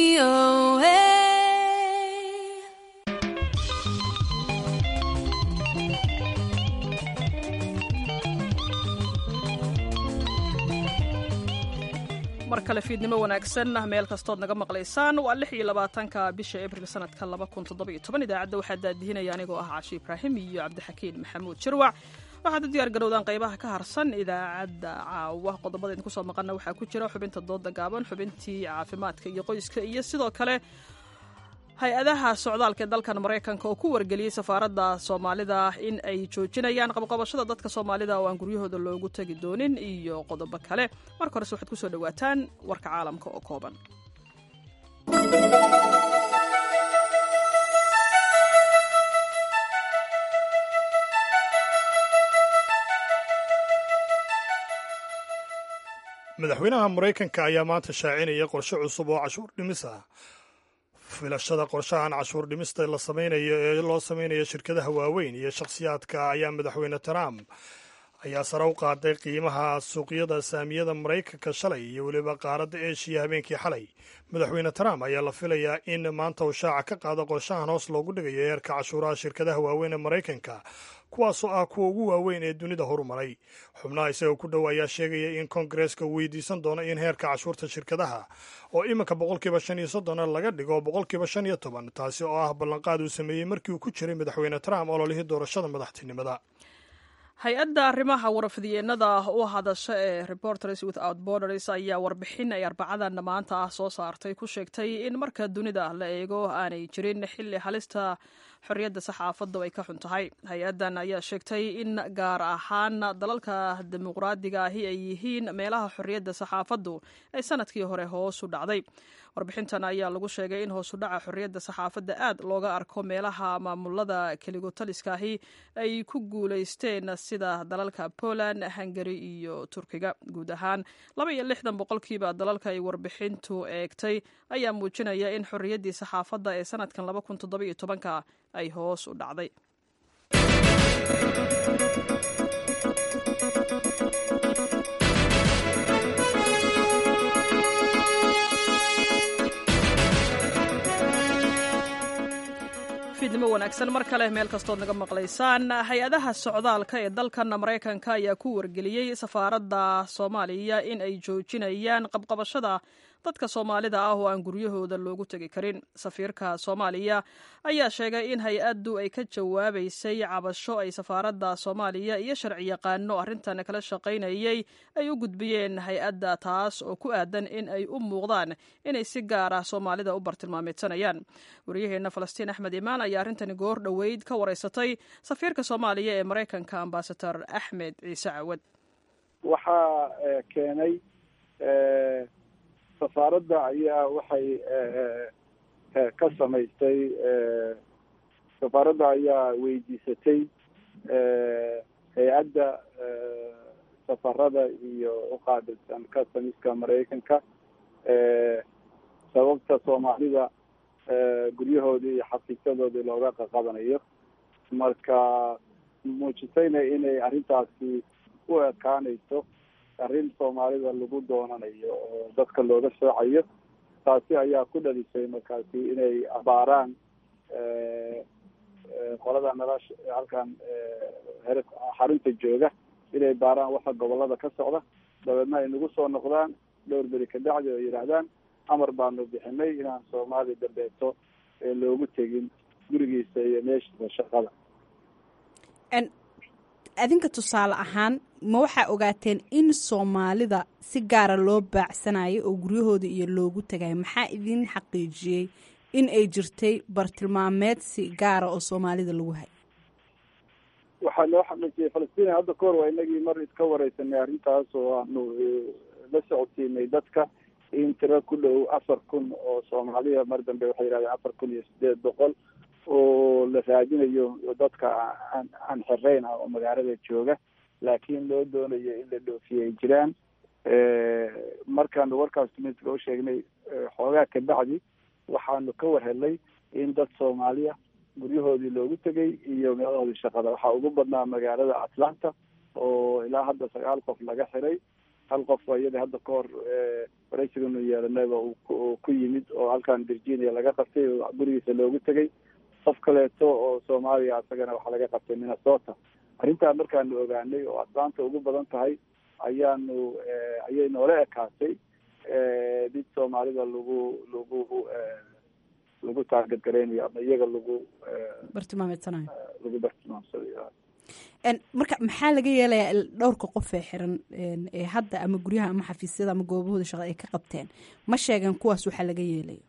A: mar kale fiidnimo wanaagsan meel kastood naga maqlaysaan waa lix iyo labaatanka bisha abril sanadka laba kun toddobiyo toban idaacadda waxaa daadihinaya anigoo ah cashi ibraahim iyo cabdixakiin maxamuud jirwac waxaad u diyaar garowdaan qaybaha ka harsan idaacadda caawa qodobada idinku soo maqana waxaa ku jira xubinta dooda gaaban xubintii caafimaadka iyo qoyska iyo sidoo kale hay-adaha socdaalka ee dalkan maraykanka oo ku wargeliyey safaaradda soomaalida in ay joojinayaan qabqabashada dadka soomaalida oo aan guryahooda loogu tegi doonin iyo qodobo kale marka horese waxaad kusoo dhawaataan warka caalamka oo kooban
B: madaxweynaha maraykanka ayaa maanta shaacinaya qorshe cusub oo cashuur dhimis ah filashada qorshahan cashuur dhimista la samaynayo ee loo samaynayo shirkadaha waaweyn iyo shakhsiyaadka ayaa madaxweyne trump ayaa sare u qaaday qiimaha suuqyada saamiyada maraykanka shalay iyo weliba qaaradda eshiya habeenkii xalay madaxweyne trump ayaa la filayaa in maanta uu shaaca ka qaado qorshahan hoos loogu dhigayo heerka cashuuraha shirkadaha waaweyn ee maraykanka kuwaasoo ah kuwa ugu waaweyn ee dunida horumaray xubnaha isagoo ku dhow ayaa sheegaya in kongareska uu weydiisan doono in heerka cashuurta shirkadaha oo iminka boqolkiiba shan iyo soddona laga dhigo boqolkiiba shan iyo toban taasi oo ah ballanqaad uu sameeyey markii uu ku jiray madaxweyne trump ololihii doorashada madaxtinimada
A: hay-adda arrimaha warfidyeennada u hadasha ee reporters without borders ayaa warbixin ay arbacadan maanta ah soo saartay ku sheegtay in marka dunida la eego aanay jirin xilli halista xorriyadda saxaafaddu ay ka xun tahay hay-addan ayaa sheegtay in gaar ahaan dalalka dimuqraadiga ahi ay yihiin meelaha xorriyadda saxaafaddu ay sanadkii hore hoos u dhacday warbixintan ayaa lagu sheegay in hoos u dhaca xorriyadda saxaafadda aad looga arko meelaha maamulada keligotaliskaahi ay ku guulaysteen sida dalalka poland hungari iyo turkiga guud ahaan laba iyo lixdan boqolkiiba dalalka ay warbixintu eegtay ayaa muujinaya in xorriyaddii saxaafadda ee sanadkan laba kun toddobiyo tobanka ay hoos u dhacday fiidnimo wanaagsan mar kale meel kastood naga maqlaysaan hay-adaha socdaalka ee dalkan maraykanka ayaa ku wargeliyey safaaradda soomaaliya in ay joojinayaan qabqabashada dadka soomaalida ah oo aan guryahooda loogu tegi karin safiirka soomaaliya ayaa sheegay in hay-addu ay ka jawaabaysay cabasho ay safaaradda soomaaliya iyo sharciyaqaano arrintan kala shaqaynayay ay u gudbiyeen hay-adda taas oo ku aadan in ay u muuqdaan inay si gaar ah soomaalida u bartilmaameedsanayaan waryaheena falastiin axmed imaan ayaa arrintani goor dhoweyd ka wareysatay safiirka soomaaliya ee maraykanka ambasador axmed ciise cawad
N: waxaa keenay safaaradda ayaa waxay ka samaystay safaaradda ayaa weydiisatay hay-adda safarada iyo uqaabilsan customiska maraykanka sababta soomaalida guryahoodii iyo xafiisyadoodii looga qaqabanayo marka muujisayna inay arrintaasi u ekaanayso arrin soomaalida lagu doonanayo oo dadka looga soocayo taasi ayaa ku dhalisay markaasi inay abaaraan qolada nolosha halkan xarunta jooga inay baaraan waxa gobolada ka socda dabeedna ay nagu soo noqdaan dhowr beri ka dhacdi oo yidhaahdaan amar baanu bixinay inaan soomaali dambeeto loogu tegin gurigiisa iyo meeshiisa shaqada
O: adinka tusaale ahaan ma waxaa ogaateen in soomaalida si gaara loo baacsanayo oo guryahooda iyo loogu tagayo maxaa idin xaqiijiyey in ay jirtay bartilmaameed si gaara oo soomaalida lagu hay
N: waxaa loo xaqiijiyey falastiin hadda kahor waa inagii mar iska wareysanay arrintaas oo aanu la socodsiinay dadka in tiro ku dhow afar kun oo soomaaliya mar dambe waxay yidhahdeen afar kun iyo sideed boqol oo la raadinayo dadka aan aan xereyn ah oo magaalada jooga laakiin loo doonayo in la dhoofiye ay jiraan markaanu warkaas tumiska u sheegnay xoogaa kabacdi waxaanu ka warhelnay in dad soomaaliya guryahoodii loogu tegay iyo meelahoodii shaqada waxaa ugu badnaa magaalada atlanta oo ilaa hadda sagaal qof laga xiray hal qof iyada hadda ka hor waraysiganu yeelanayba uu ku yimid oo halkan virginia laga qabtay oo gurigiisa loogu tegay qof kaleeto oo soomaaliya isagana waxaa laga qabtay minnesota arrintaa markaanu ogaanay oo atlanta ugu badan tahay ayaanu ayay noola ekaatay mid soomaalida lagu lagu lagu taarget garaynayo ama iyaga lagu
O: bartilmaameedsanayo
N: lagu bartilmaamsadayo
O: marka maxaa laga yeelayaa dhowrka qof ee xiran ee hadda ama guryaha ama xafiisyada ama goobahooda shaqo ay ka qabteen ma sheegan kuwaas waxaa laga yeelayo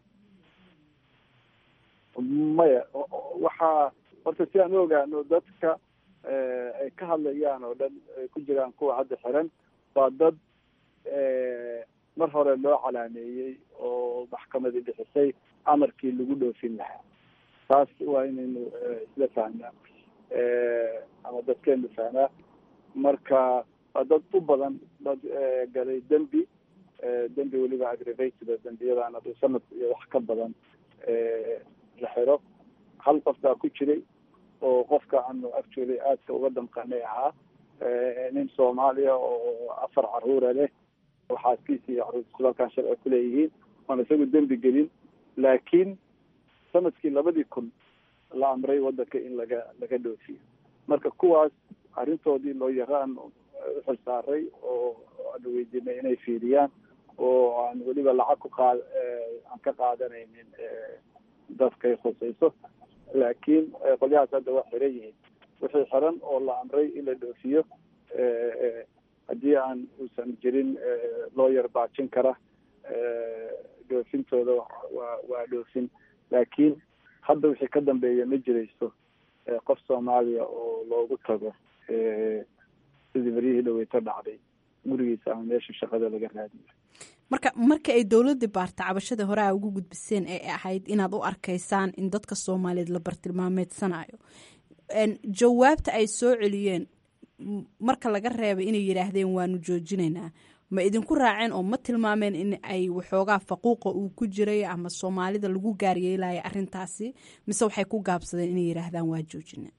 N: maya waxaa horta si aan u ogaano dadka ay ka hadlayaan oo dhan ay ku jiraan kuwa hadda xiran waa dad mar hore loo calaameeyey oo maxkamadii bixisay amarkii lagu dhoofin lahaa taas waa inaynu isla fahnaa ama dadkeenu fahnaa marka waa dad u badan dad galay dembi dembi weliba aggravated dembiyadaan haduu sanad iyo wax ka badan la xiro hal qof baa ku jiray oo qofka aanu actually aadka uga damqanay ahaa nin soomaaliya oo afar caruura leh oo xaaskiisa iyo caruurtiisu halkaan sharci kuleeyihiin oon isagu dembi gelin laakiin sanadkii labadii kun la amray wadanka in laga laga dhoofiyo marka kuwaas arrintoodii loo yaraan uxil saaray oo aanu weydiinay inay fiiriyaan oo aan weliba lacag ku qaad aan ka qaadanaynin dadkay khusayso laakiin qolyahaas hadda waa xiran yihiin wixii xiran oo la amray in la dhoofiyo haddii aan uusan jirin loo yar baajin kara dhoofintooda waa waa dhoofin laakiin hadda wixii ka dambeeya ma jirayso qof soomaaliya oo loogu tago sidii beryihii dhaweyto dhacday gurigiisa ama meesha shaqada laga raadiyo
O: marka marka ay dowladii baarta cabashada hore a ugu gudbiseen ee ahayd inaad u arkaysaan in dadka soomaaliyeed la bartilmaameedsanayo jawaabta ay soo celiyeen marka laga reebay inay yidhaahdeen waanu joojinaynaa ma idinku raaceen oo ma tilmaameen in ay waxoogaa faquuqa uu ku jiray ama soomaalida lagu gaaryeelaya arrintaasi mise waxay ku gaabsadeen inay yidhaahdaan waa joojina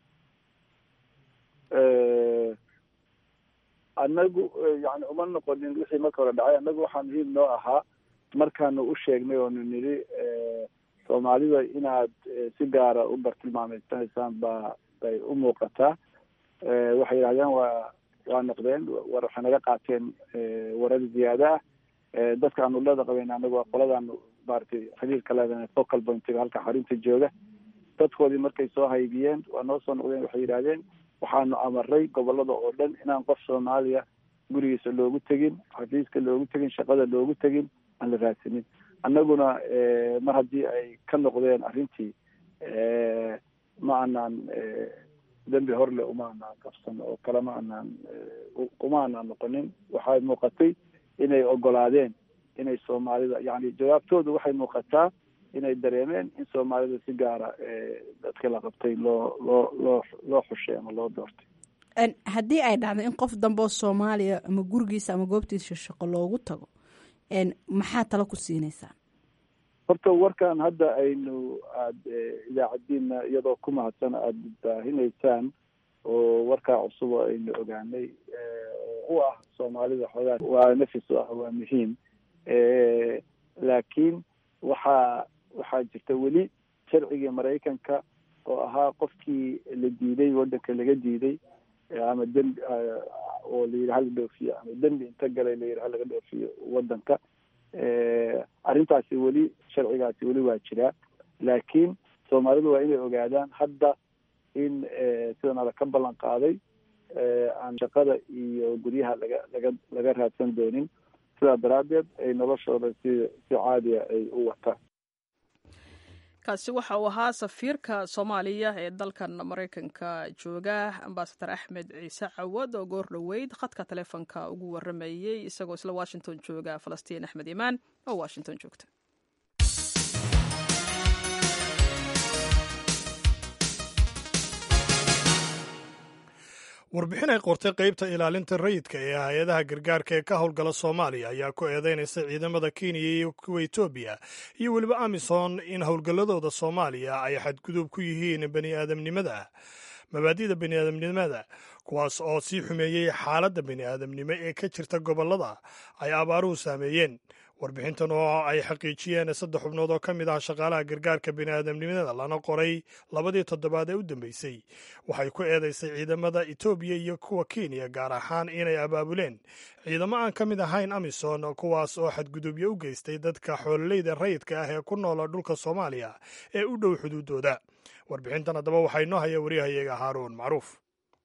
N: anagu yani uma noqonin wixii marka hore dhacay anagu waxaa muhiim noo ahaa markaanu u sheegnay oonu nidhi soomaalida inaad si gaara u bartilmaameysanaysaan ba bay u muuqataa waxay yidhahdeen waa waa noqdeen war waxay naga qaateen warar ziyaada ah dadka aanu leeda qabeyn anagu waa qoladaanu maratay xiriirka leedahay focal pointiga halka xarunta jooga dadkoodii markay soo haybiyeen waa noo soo noqdeen waxay yidhahdeen waxaanu amaray gobolada oo dhan inaan qof soomaaliya gurigiisa loogu tegin xafiiska loogu tegin shaqada loogu tegin aan la raadsanin annaguna mar haddii ay ka noqdeen arrintii ma anaan dembi horle uma anaan qabsan oo kale ma anaan uma anaan noqonin waxay muuqatay inay ogolaadeen inay soomaalida yani jawaabtoodu waxay muuqataa inay dareemeen in soomaalida si gaara dadka la qabtay loo loo loo loo xushay ama loo doortay
O: haddii ay dhacdo in qof dambe oo soomaaliya ama gurigiisa ama goobtiisa shaqo loogu tago maxaa talo ku siinaysaa
N: horta warkan hadda aynu aada idaacadiina iyadoo ku mahadsan aada baahinaysaan oo warkaa cusub oo aynu ogaanay oo u ah soomaalida xoogaa waa nafis u ah waa muhiim laakiin waxaa waxaa jirta weli sharcigii maraykanka oo ahaa qofkii la diiday waddanka laga diiday ama dembi oo la yidhi hala dhoofiyo ama dembi inta galay la yidhi halaga dhoofiyo waddanka arrintaasi weli sharcigaasi weli waa jiraa laakiin soomaalidu waa inay ogaadaan hadda in sidan ala ka ballan qaaday aan shaqada iyo guryaha laga laga laga raadsan doonin sidaa daraaddeed ay noloshooda si si caadiya ay u wataan
A: kaasi waxa uu ahaa safiirka soomaaliya ee dalkan maraykanka jooga ambasadar axmed ciise cawad oo goor dhoweyd khadka taleefonka ugu waramayey isagoo isla washington jooga falastiin axmed imaan oo washington joogta
B: warbixin ay qortay qaybta ilaalinta rayidka ee hay-adaha gargaarka ee ka howlgala soomaaliya ayaa ku eedeynaysa ciidamada kenya iyo kuwa etoobiya iyo weliba amisom in howlgalladooda soomaaliya ay xadgudub ku yihiin baniaadamnimada mabaadida baniaadamnimada kuwaas oo sii xumeeyey xaaladda bani'aadamnimo ee ka jirta gobollada ay abaaruhu saameeyeen warbixintan oo ay xaqiijiyeen saddex xubnood oo ka mid ah shaqaalaha gargaarka bini'aadamnimada lana qoray labadii toddobaad ee u dambeysay waxay ku eedaysay ciidamada etoobiya iyo kuwa kenya gaar ahaan inay abaabuleen ciidamo aan ka mid ahayn amisom kuwaas oo xadgudubyo u geystay dadka xoololeyda rayidka ah ee ku noola dhulka soomaaliya ee u dhow xuduudooda warbixintan haddaba waxaa inoo haya waryahayaga haaruun macruuf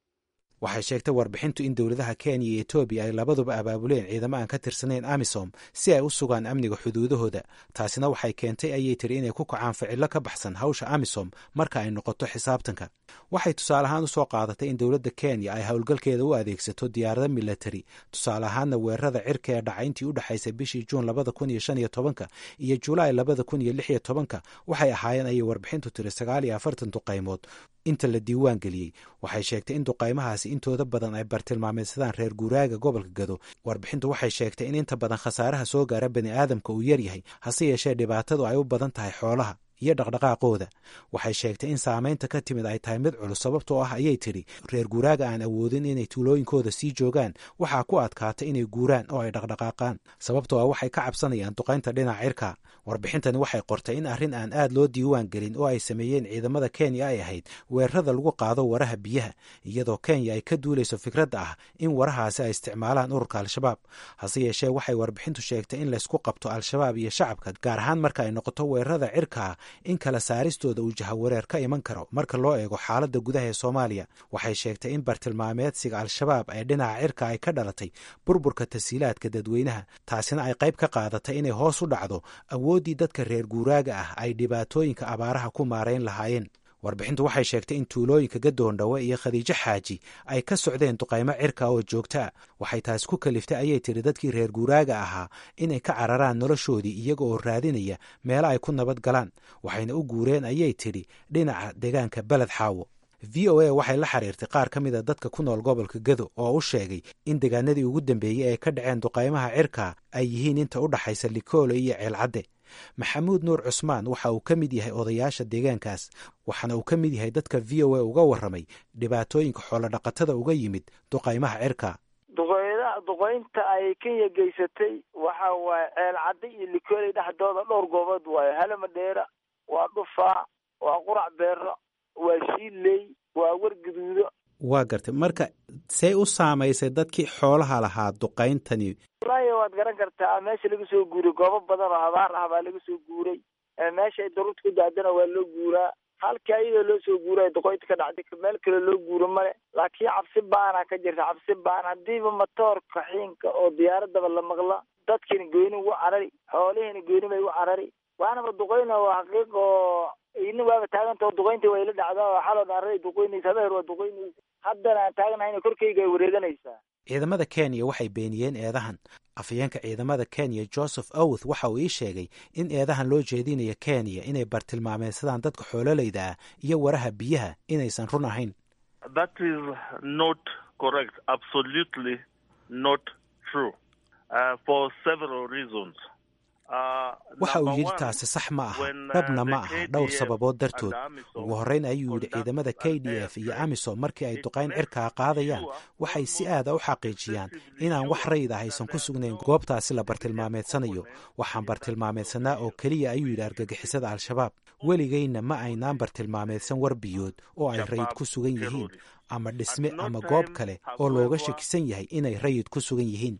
P: waxay sheegtay warbixintu in dowladaha kenya iyo etoobiya ay labaduba abaabuleen ciidamo aan ka tirsanayn amisom si ay u sugaan amniga xuduudahooda taasina waxay keentay ayay tiri inay ku kacaan ficilo ka baxsan hawsha amisom marka ay noqoto xisaabtanka waxay tusaale ahaan usoo qaadatay in dowladda kenya ay howlgalkeeda u adeegsato diyaarado milatari tusaale ahaanna weerarada cirka ee dhaca intii u dhexaysay bishii juun labada kun iyo shan iyo tobanka iyo julaay labada kun iyo lix iyo tobanka waxay ahaayeen ayay warbixintu tiri sagaal iyo afartan duqaymood inta la diiwaan geliyey waxay sheegtay in duqaymahaasi intooda badan ay bartilmaameysadaan reer guuraaga gobolka gado warbixintu waxay sheegtay in inta badan khasaaraha soo gaara bani aadamka uu yaryahay hase yeeshee dhibaatadu ay u badan tahay xoolaha iyo dhaqdhaqaaqooda waxay sheegtay in saamaynta ka timid ay tahay mid culus sababtoo ah ayay tidhi reer guuraaga aan awoodin inay tuulooyinkooda sii joogaan waxaa ku adkaata inay guuraan oo ay dhaqdhaqaaqaan sababtoo ah waxay ka cabsanayaan duqaynta dhinaca cirka warbixintani waxay qortay in arrin aan aad loo diiwaan gelin oo ay sameeyeen ciidamada kenya ay ahayd weerarada lagu qaado waraha biyaha iyadoo kenya ay ka duulayso fikradda ah in warahaasi ay isticmaalaan ururka al-shabaab hase yeeshee waxay warbixintu sheegtay in laysku qabto al-shabaab iyo shacabka gaar ahaan marka ay noqoto weerarada cirkaa in kala saaristooda uu jahawareer ka iman karo marka loo eego xaaladda gudaha ee soomaaliya waxay sheegtay in bartilmaameedsiga al-shabaab ee dhinaca cirka ay ka dhalatay burburka tasiilaadka dadweynaha taasina ay qayb ka qaadatay inay hoos u dhacdo awooddii dadka reer guuraaga ah ay dhibaatooyinka abaaraha ku maarayn lahaayeen warbixintu waxay sheegtay in tuulooyinka gadoondhawe iyo khadiijo xaaji ay ka socdeen duqaymo cirka oo joogta a waxay taasi ku kaliftay ayay tiri dadkii reer guuraaga ahaa inay ka cararaan noloshoodii iyaga oo raadinaya meelo ay ku nabad galaan waxayna u guureen ayay tidhi dhinaca deegaanka beled xaawo v o a waxay la xiriirtay qaar ka mid a dadka ku nool gobolka gado oo u sheegay in deegaanadii ugu dambeeyey ee ka dhaceen duqaymaha cirka ay yihiin inta u dhaxaysa likoole iyo ceelcadde maxamuud nuur cusmaan waxa uu ka mid yahay odayaasha deegaankaas waxaana uu ka mid yahay dadka v o a uga warramay dhibaatooyinka xoolodhaqatada uga yimid duqaymaha cirka
Q: duqeyda duqeynta ay kenya geysatay waxa waaye ceel cadde iyo likooley dhexdooda dhowr goobood waayo halamadheera waa dhufaa waa qurac beero waa shiiley waa warguduudo
P: waa gartay marka see u saamaysay dadkii xoolaha lahaa duqayntani
Q: wallaahi waad garan kartaa meesha laga soo guuray goobo badan oo habaar ah baa laga soo guuray meesha ay daruurta ku daadana waa loo guuraa halka iyadoo loo soo guuray duqoynta ka dhacday meel kale loo guuro male laakiin cabsi baana ka jirta cabsi baan haddiiba matoorka xiinka oo diyaaradaba la maqla dadkiina gooni ugu carari xoolihiina gooni bay u carari waanaba duqeyna waa xaqiiq oo ina waaba taaganta oo duqeynta way la dhacdaa oo xaloo dhaaray duqeynaysa habeer waa duqeynaysa haddana aan taagnahayna korkayga ay wareeganaysaa
P: ciidamada kenya waxay beeniyeen eedahan afhayeenka ciidamada kenya joseph owth waxa uu ii sheegay in eedahan loo jeedinayo kenya inay bartilmaameysadaan dadka xoololayda ah iyo waraha biyaha inaysan run ahayn
R: that is not correct absolutely not true uh, for several reasons
P: waxa uu yidhi taasi sax ma aha dhabna ma aha dhowr sababood dartood ugu horreyn ayuu yidhi ciidamada k d f iyo amisom markii ay duqayn cirkaa qaadayaan waxay si aada u xaqiijiyaan inaan wax rayid ah aysan ku sugnayn goobtaasi la bartilmaameedsanayo waxaan bartilmaameedsanaa oo keliya ayuu yidhi argagixisada al-shabaab weligayna ma aynaan bartilmaameedsan war biyood oo ay rayid ku sugan yihiin ama dhisme ama goob kale oo looga shakisan yahay inay rayid ku sugan yihiin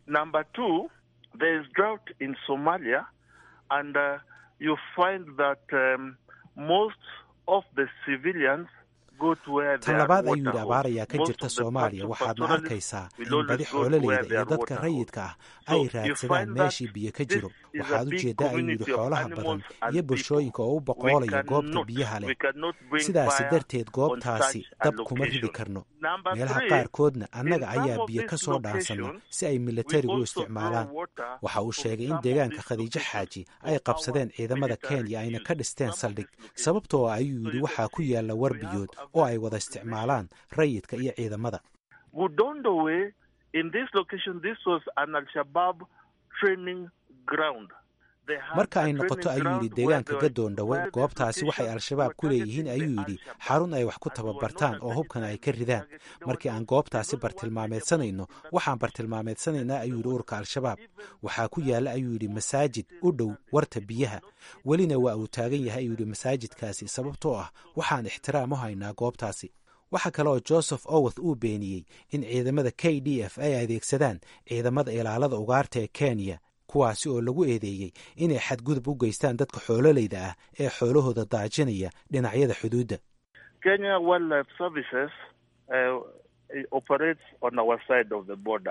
R: and uh, you find that um, most of the civilians
P: tan labaad ayuu yidhi abaar ayaa ka jirta soomaaliya waxaadna arkaysaa in badi xoololeyda iyo dadka rayidka ah ay raadsadaan meeshii biyo ka jiro waxaad u jeeddaa ayuu yidhi xoolaha badan iyo bulshooyinka oo u boqoolaya goobta biyaha leh sidaasi darteed goobtaasi dab kuma ridi karno meelaha qaarkoodna annaga ayaa biyo ka soo dhaansanna si ay milatarigu u isticmaalaan waxa uu sheegay in deegaanka khadiijo xaaji ay qabsadeen ciidamada kenya ayna ka dhisteen saldhig sababtoo ayuu yidhi waxaa ku yaalla war biyood oo ay wada isticmaalaan rayidka iyo ciidamada
R: gudondowe in this location this was an al-shabaab training ground
P: marka ay noqoto ayuu yidhi deegaanka gadoondhawe goobtaasi waxay al-shabaab ku leeyihiin ayuu yidhi xarun ay wax ku tababartaan oo hubkana ay ka ridaan markii aan goobtaasi bartilmaameedsanayno waxaan bartilmaameedsanaynaa ayuu yidhi ururka al-shabaab waxaa ku yaalla ayuu yidhi masaajid u dhow warta biyaha welina waa uu taagan yahay ayuu yidhi masaajidkaasi sababtoo ah waxaan ixtiraam u haynaa goobtaasi waxaa kale oo joseph oweth uu beeniyey in ciidamada k d f ay adeegsadaan ciidamada ilaalada ugaarta ee kenya kuwaasi oo lagu eedeeyey inay xadgudub u geystaan dadka xoololayda ah ee xoolahooda daajinaya dhinacyada xuduudda
R: kenya wildlife services uh, operates on our side of the border.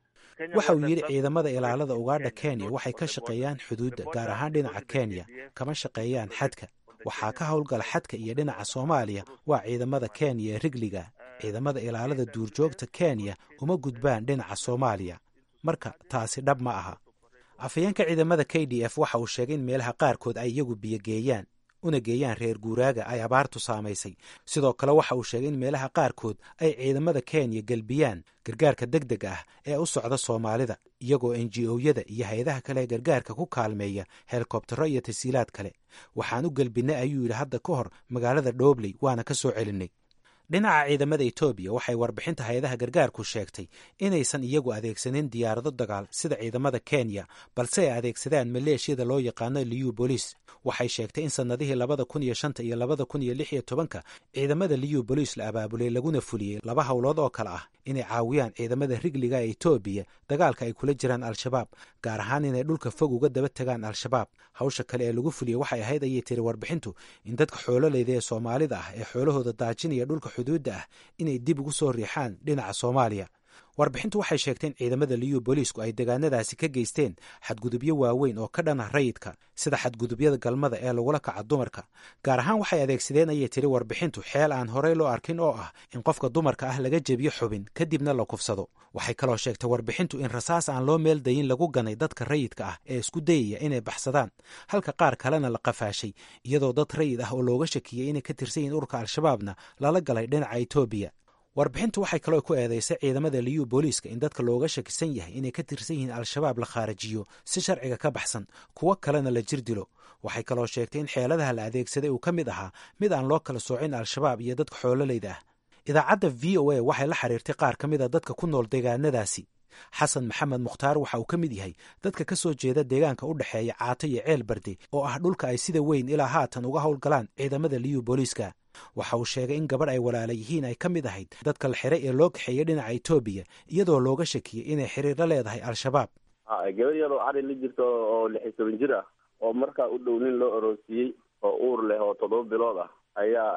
P: waxa uu yidhi ciidamada ilaalada ugaadha kenya waxay ka shaqeeyaan xuduudda gaar ahaan dhinaca kenya kama shaqeeyaan xadka waxaa ka howlgala xadka iyo dhinaca soomaaliya waa ciidamada kenya ee rigliga ciidamada ilaalada duurjoogta kenya uma gudbaan dhinaca soomaaliya marka taasi dhab ma aha afhayeenka ciidamada k d f waxa uu sheegay in meelaha qaarkood ay iyagu biyogeeyaan una geeyaan reer guuraaga ay abaartu saamaysay sidoo kale waxa uu sheegay in meelaha qaarkood ay ciidamada kenya gelbiyaan gargaarka deg deg ah ee u socda soomaalida iyagoo n g o-yada iyo hay-adaha kale ee gargaarka ku kaalmeeya helikobtaro iyo tasiilaad kale waxaan u gelbinnay ayuu yidhi hadda ka hor magaalada dhobley waana ka soo celinnay dhinaca ciidamada etoobiya waxay warbixinta hay-adaha gargaarku sheegtay inaysan iyagu adeegsanin diyaarado dagaal sida ciidamada kenya balse ay adeegsadaan maleeshiyada loo yaqaano liyu bolis waxay sheegtay in sannadihii labada kun iyo shanta iyo labada kun iyo lix iyo tobanka ciidamada liyu bolis la abaabulay laguna fuliyey laba howlood oo kale ah inay caawiyaan ciidamada rigliga ee etoobiya dagaalka ay kula jiraan al-shabaab gaar ahaan inay dhulka fog uga daba tegaan al-shabaab hawsha kale ee lagu fuliyey waxay ahayd ayay tiri warbixintu in dadka xoololeyda ee soomaalida ah ee xoolahooda daajinaya dhulka xuduudda ah inay dib ugu soo riixaan dhinaca soomaaliya warbixintu waxay sheegtay in ciidamada liyu booliisku ay degaanadaasi ka geysteen xadgudubyo waaweyn oo ka dhana rayidka sida xadgudubyada galmada ee lagula kaca dumarka gaar ahaan waxay adeegsadeen ayay tiri warbixintu xeel aan horey loo arkin oo ah in qofka dumarka ah laga jebiyo xubin kadibna la kufsado waxay kaloo sheegtay warbixintu in rasaas aan loo meel dayin lagu ganay dadka rayidka ah ee isku dayaya inay baxsadaan halka qaar kalena la qafaashay iyadoo dad rayid ah oo looga shakiyey inay ka tirsan yihiin ururka al-shabaabna lala galay dhinaca etoobiya warbixintu waxay kaloo ku eedeysay ciidamada liyu booliiska in dadka looga shakisan yahay inay ka tirsan yihiin al-shabaab la khaarajiyo si sharciga ka baxsan kuwo kalena la jir dilo waxay kaloo sheegtay in xeeladaha la adeegsaday uu ka mid ahaa mid aan loo kala soocin al-shabaab iyo dadka xoololeyda ah idaacadda v o a waxay la xiriirtay qaar ka mid a dadka ku nool deegaanadaasi xasan maxamed mukhtaar waxa uu ka mid yahay dadka ka soo jeeda deegaanka u dhexeeya caato iyo ceel barde oo ah dhulka ay sida weyn ilaa haatan uga howlgalaan ciidamada liyu booliiska waxa uu sheegay in gabadh ay walaala yihiin ay ka mid ahayd dadka la xiray ee loo kaxeeyey dhinaca etoobiya iyadoo looga shakiyey inay xiriir la leedahay al-shabaab
S: gabadh iyadoo cari la jirto oo lix iyo toban jir ah oo markaa u dhow nin loo aroosiyey oo uur leh oo toddoba bilood ah ayaa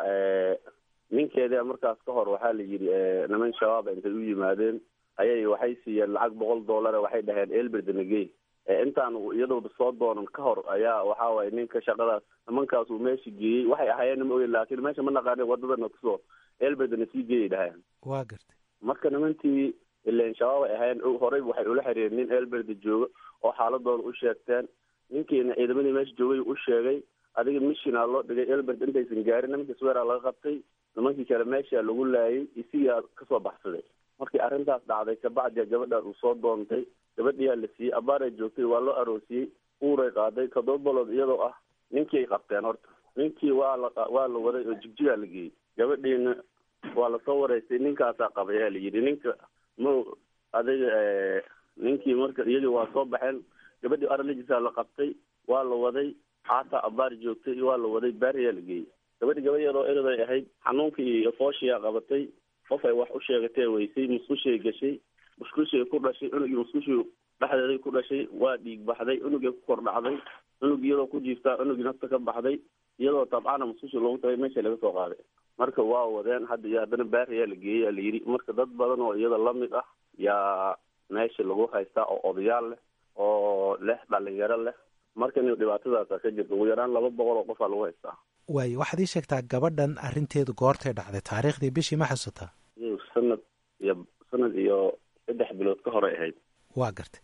S: ninkeeda markaas ka hor waxaa la yidhi niman shabaab intay u yimaadeen ayay waxay siiyeen lacag boqol dollar waxay dhaheen elberdnagey intaan iyadoo soo doonan ka hor ayaa waxa waye ninka shaqadaas nimankaas uu meesha geeyey waxay ahaayeen ma ogen laakiin meesha ma naqaanin wadadana kusoo elberdna sii geeyay dhaheen
P: waa gartay
S: marka nimantii ilen shabaab ay ahaayeen horey waxay ula xiriireen nin elberde jooga oo xaaladooda u sheegteen ninkiina ciidamadii meesha joogay u sheegay adiga mishina loo dhigay elberd intaysan gaarin nimankii sweera laga qabtay nimankii kale meesha lagu laayay isigaa kasoo baxsaday markii arrintaas dhacday kabacdia gabadhaan uu soo doontay gabadhiyaa la siiyey abaaray joogtay waa loo aroosiyey uuray qaaday toddoba balood iyadoo ah ninkii ay qabteen horta ninkii waa la waa la waday oo jigjigaa la geeyey gabadhiina waa lasoo wareystay ninkaasaa qabay ayaa la yidhi ninka ma adiga ninkii marka iyagii waa soo baxeen gabadhii aralijisaa la qabtay waa la waday xaataa abaar joogtay waa la waday baariyaa la geeyey gabadhi gabadh yadoo eraday ahayd xanuunkii iyo fooshiyaa qabatay qof ay wax u sheegatee weysay musqushay gashay musqushay ku dhashay cunugii musqushii dhexdeeday ku dhashay waa dhiig baxday cunugii ku kor dhacday cunug iyadoo ku jiiftaa cunugii nafta ka baxday iyadoo tabcana musqushi loogu tagay meesha laga soo qaaday marka waa wadeen hadda iyo haddana baariyaa la geeyey yaa la yidhi marka dad badan oo iyada lamid ah yaa meesha lagu haystaa oo odayaal leh oo leh dhalinyaro leh marka in dhibaatadaasa ka jirta ugu yaraan laba boqol oo qofaa lagu haystaa
P: waayo waxaad ii sheegtaa gabadhan arrinteedu goortay dhacday taariikhdii bishii ma xasuutaa
S: sanad iyo sanad iyo saddex bilood ka horay ahayd
P: waa gartay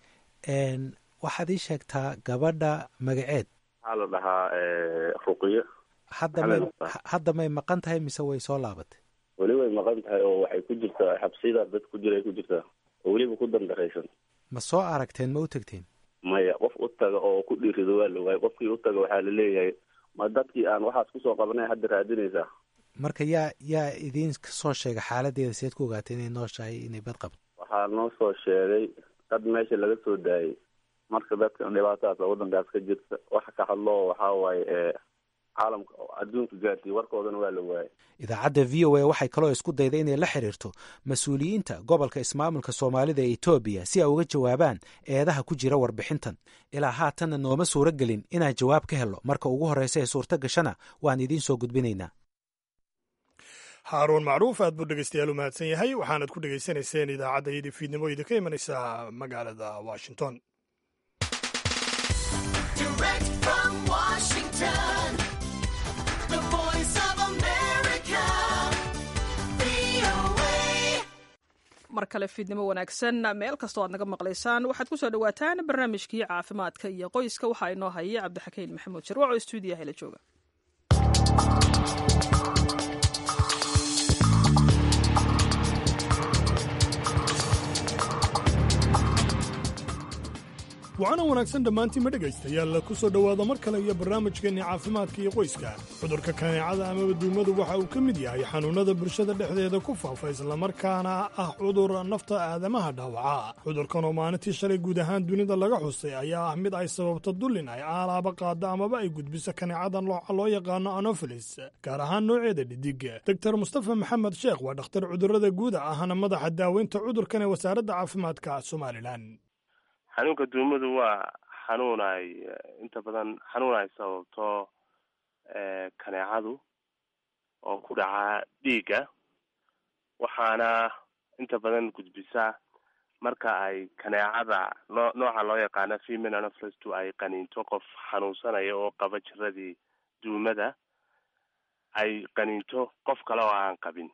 P: waxaad ii sheegtaa gabadha magaceed
S: waxaa la dhahaa ruqiyo
P: hadda may hadda may maqan tahay mise way soo laabatay
S: weli way maqan tahay oo waxay ku jirtaa xabsiyada dad ku jira ay ku jirtaa oo weliba ku dandaraysan
P: ma soo aragteen ma u tegteen
S: maya qof u taga oo ku dhiirido waa la waayay qofkii u taga waxaa la leeyahay ma dadkii aan waxaas kusoo qabanay hadda raadinaysaa
P: marka yaa yaa idiin soo sheegay xaaladeeda seed ku ogaatay inay nooshahay inay bad qabto
S: waxaa noo soo sheegay dad meesha laga soo daayay marka dadka dhibaatadaas oo waddankaas ka jirta waxa ka hadlo waxaa waaye ee caalamka adduunka gaarsiiy warkoodana waa la waayay
P: idaacadda v o a waxay kaloo isku dayday inay la xiriirto mas-uuliyiinta gobolka ismaamulka soomaalida ee etoobiya si ay uga jawaabaan eedaha ku jira warbixintan ilaa haatanna nooma suuro gelin inaan jawaab ka helo marka ugu horreysa ee suurto gashana waan idiin soo gudbinaynaa
B: haaruun macruuf aad buu dhegeystayaal u mahadsan yahay waxaanad ku dhegaysanayseen idaacadda iyadii fiidnimo idinka imanaysa magaalada washington
A: mar kale fiidnimo wanaagsan meel kastoo aad naga maqlaysaan waxaad ku soo dhowaataan barnaamijkii caafimaadka iyo qoyska waxaa inoo haya cabdixakiin maxamuud sharwac oo stuudiyaha la jooga
B: waxaana wanaagsan dhammaantiinma dhegaystayaal ku soo dhowaada mar kale iyo barnaamijkeenni caafimaadka iyo qoyska cudurka kaneecada amaba duumadu waxa uu ka mid yahay xanuunnada bulshada dhexdeeda ku faafa islamarkaana ah cudur nafta aadamaha dhaawaca cudurkan oo maalintii shalay guud ahaan dunida laga xusay ayaa ah mid ay sababto dullin ay aalaaba qaadda amaba ay gudbiso kaneecadan looca loo yaqaano anofilis gaar ahaan nooceeda dhidig doktor mustafa maxamed sheekh waa dhakhtar cudurrada guuda ahna madaxa daaweynta cudurkan ee wasaaradda caafimaadka somalilan
T: xanuunka duumadu waa xanuun ay inta badan xanuun ay sababto kaneecadu oo ku dhaca dhiigga waxaana inta badan gudbisa marka ay kaneecada noo nooca loo yaqaano female anopheles ay qaniinto qof xanuunsanaya oo qaba jiradii duumada ay qaniinto qof kale oo aan qabin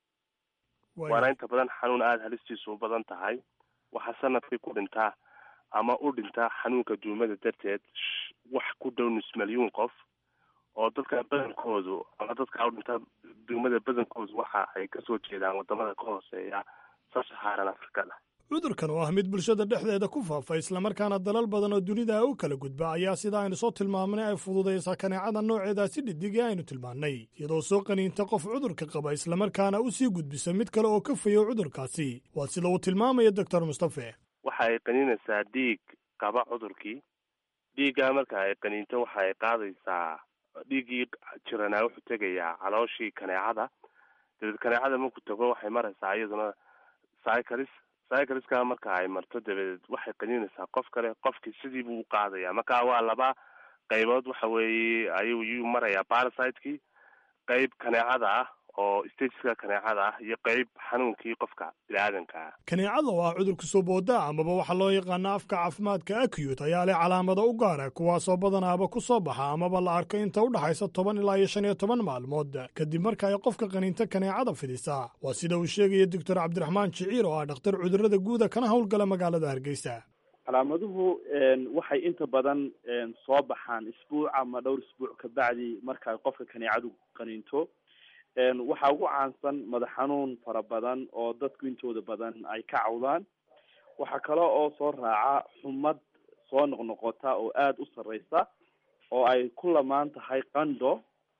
T: waana inta badan xanuun aada halistiisu u badan tahay waxaa sanadkii ku dhintaa ama u dhintaa xanuunka duumada darteed wax ku dhow nus milyuun qof oo dadka badankoodu ama dadka u dhinta duumada badankoodu waxa ay kasoo jeedaan wadamada ka hooseeya sabsaxaaran afrikada
B: cudurkan oo ah mid bulshada dhexdeeda ku faafa islamarkaana dalal badan oo dunida u kala gudba ayaa sida aynu soo tilmaamnay ay fududaysaa kaneecada nooceedaasi dhidig ee aynu tilmaannay iyadoo soo qaniinta qof cudurka qaba islamarkaana u sii gudbisa mid kale oo ka fayo cudurkaasi waa sida uu tilmaamaya doctor mustafe
T: waxa ay qaniinaysaa dhiig qaba cudurkii dhiiggaa marka ay qaniinto waxa ay qaadaysaa dhiiggii jiranaa wuxuu tegayaa calooshii kaneecada dabeed kaneecada markuu tago waxay maraysaa iyaduna cyclis cycliska marka ay marto dabadeed waxay qaniinaysaa qof kale qofkii sidii buu u qaadaya marka waa laba qaybood waxa weeye ayuu yuu marayaa parasiteki qayb kaneecada ah oo stageska kaneecada ah iyo qayb xanuunkii qofka bini-aadanka ah
B: kaneecada oo ah cudurka soo booda amaba waxaa loo yaqaana afka caafimaadka acute ayaa leh calaamado u gaara kuwaasoo badanaaba ku soo baxa amaba la arko inta u dhaxaysa toban ilaa iyo shan iyo toban maalmood kadib marka ay qofka qaniinta kaneecada fidisa waa sida uu sheegaya doctor cabdiraxmaan jiciir oo ah dhakhtar cudurrada guuda kana howlgala magaalada hargeysa
U: calaamaduhu waxay inta badan soo baxaan isbuuc ama dhowr isbuuc kabacdi marka ay qofka kaneecadu qaniinto waxaa ugu caansan madax xanuun fara badan oo dadku intooda badan ay ka cawdaan waxaa kale oo soo raaca xumad soo noqnoqota oo aada u sarreysa oo ay ku lamaan tahay qandho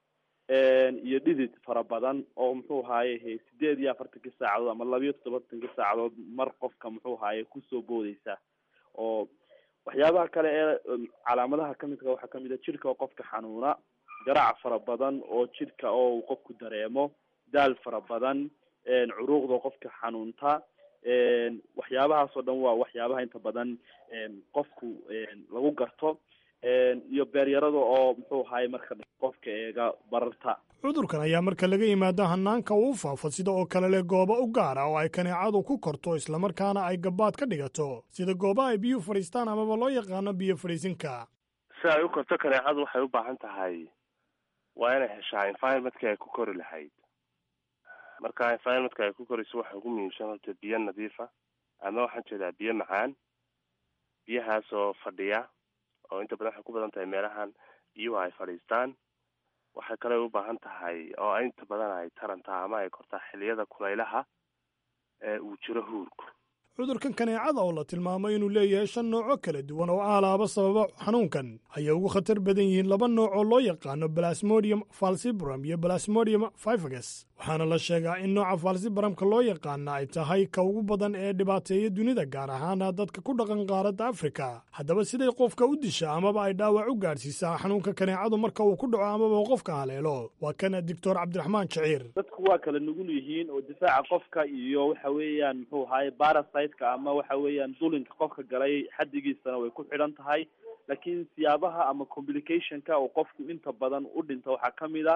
U: iyo dhidid fara badan oo muxuu ahaaye sideed iyo afartanka saacadood ama labiyo toddobatanka saacadood mar qofka muxuu ahaaye kusoo boodeysa oo waxyaabaha kale ee calaamadaha kamidka waxaa kamid a jirka oo qofka xanuuna garaac fara badan oo jidhka oo uu qofku dareemo daal fara badan curuuqda qofka xanuunta waxyaabahaasoo dhan waa waxyaabaha inta badan qofku lagu garto iyo beeryarada oo muxuu ahaye marka qofka eega bararta
B: cudurkan ayaa marka laga yimaado hanaanka uu faafo sida oo kale leh goobo u gaara oo ay kaneecadu ku korto islamarkaana ay gabaad ka dhigato sida gooba ay biyuhu fadhiistaan amaba loo yaqaano biyo fadhiisinka
T: si ay u korto kaneecadu waxay u baahan tahay waa inay heshaa environmentkii ay ku kori lahayd marka environmentka ay ku korayso waxa ugu muhiimsan horta biyo nadiifa ama waxaan jeedaa biyo macaan biyahaas oo fadhiya oo inta badan waxay ku badan tahay meelahan biyuhu ay fadhiistaan waxay kale u baahan tahay oo inta badan ay tarantaa ama ay kortaa xiliyada kulaylaha ee uu jiro huurku
B: cudurkan kaneecada oo la tilmaamay inuu leeyahay shan nooco kala duwan oo aalaaba sababa xanuunkan ayay ugu khatar badan yihiin laba nooc oo loo yaqaano balasmodium falcibram iyo balasmodium fifagus waxaana la sheegaa in nooca falcibramka loo yaqaana ay tahay ka ugu badan ee dhibaateeya dunida gaar ahaana dadka ku dhaqan qaaradda afrika haddaba siday qofka u disha amaba ay dhaawac u gaadhsiisaa xanuunka kaneecadu marka uu ku dhaco amaba qofka haleelo waa kan doctor cabdiraxmaan jaciir
U: dadku waa kala nugul yihiin oo difaaca qofka iyo waxa weeyaan muxuu ahaye parasiteka ama waxa weeyaan dulinka qofka galay xaddigiisana way ku xidhan tahay laakiin siyaabaha ama complicationka oo qofku inta badan u dhinta waxaa kamid a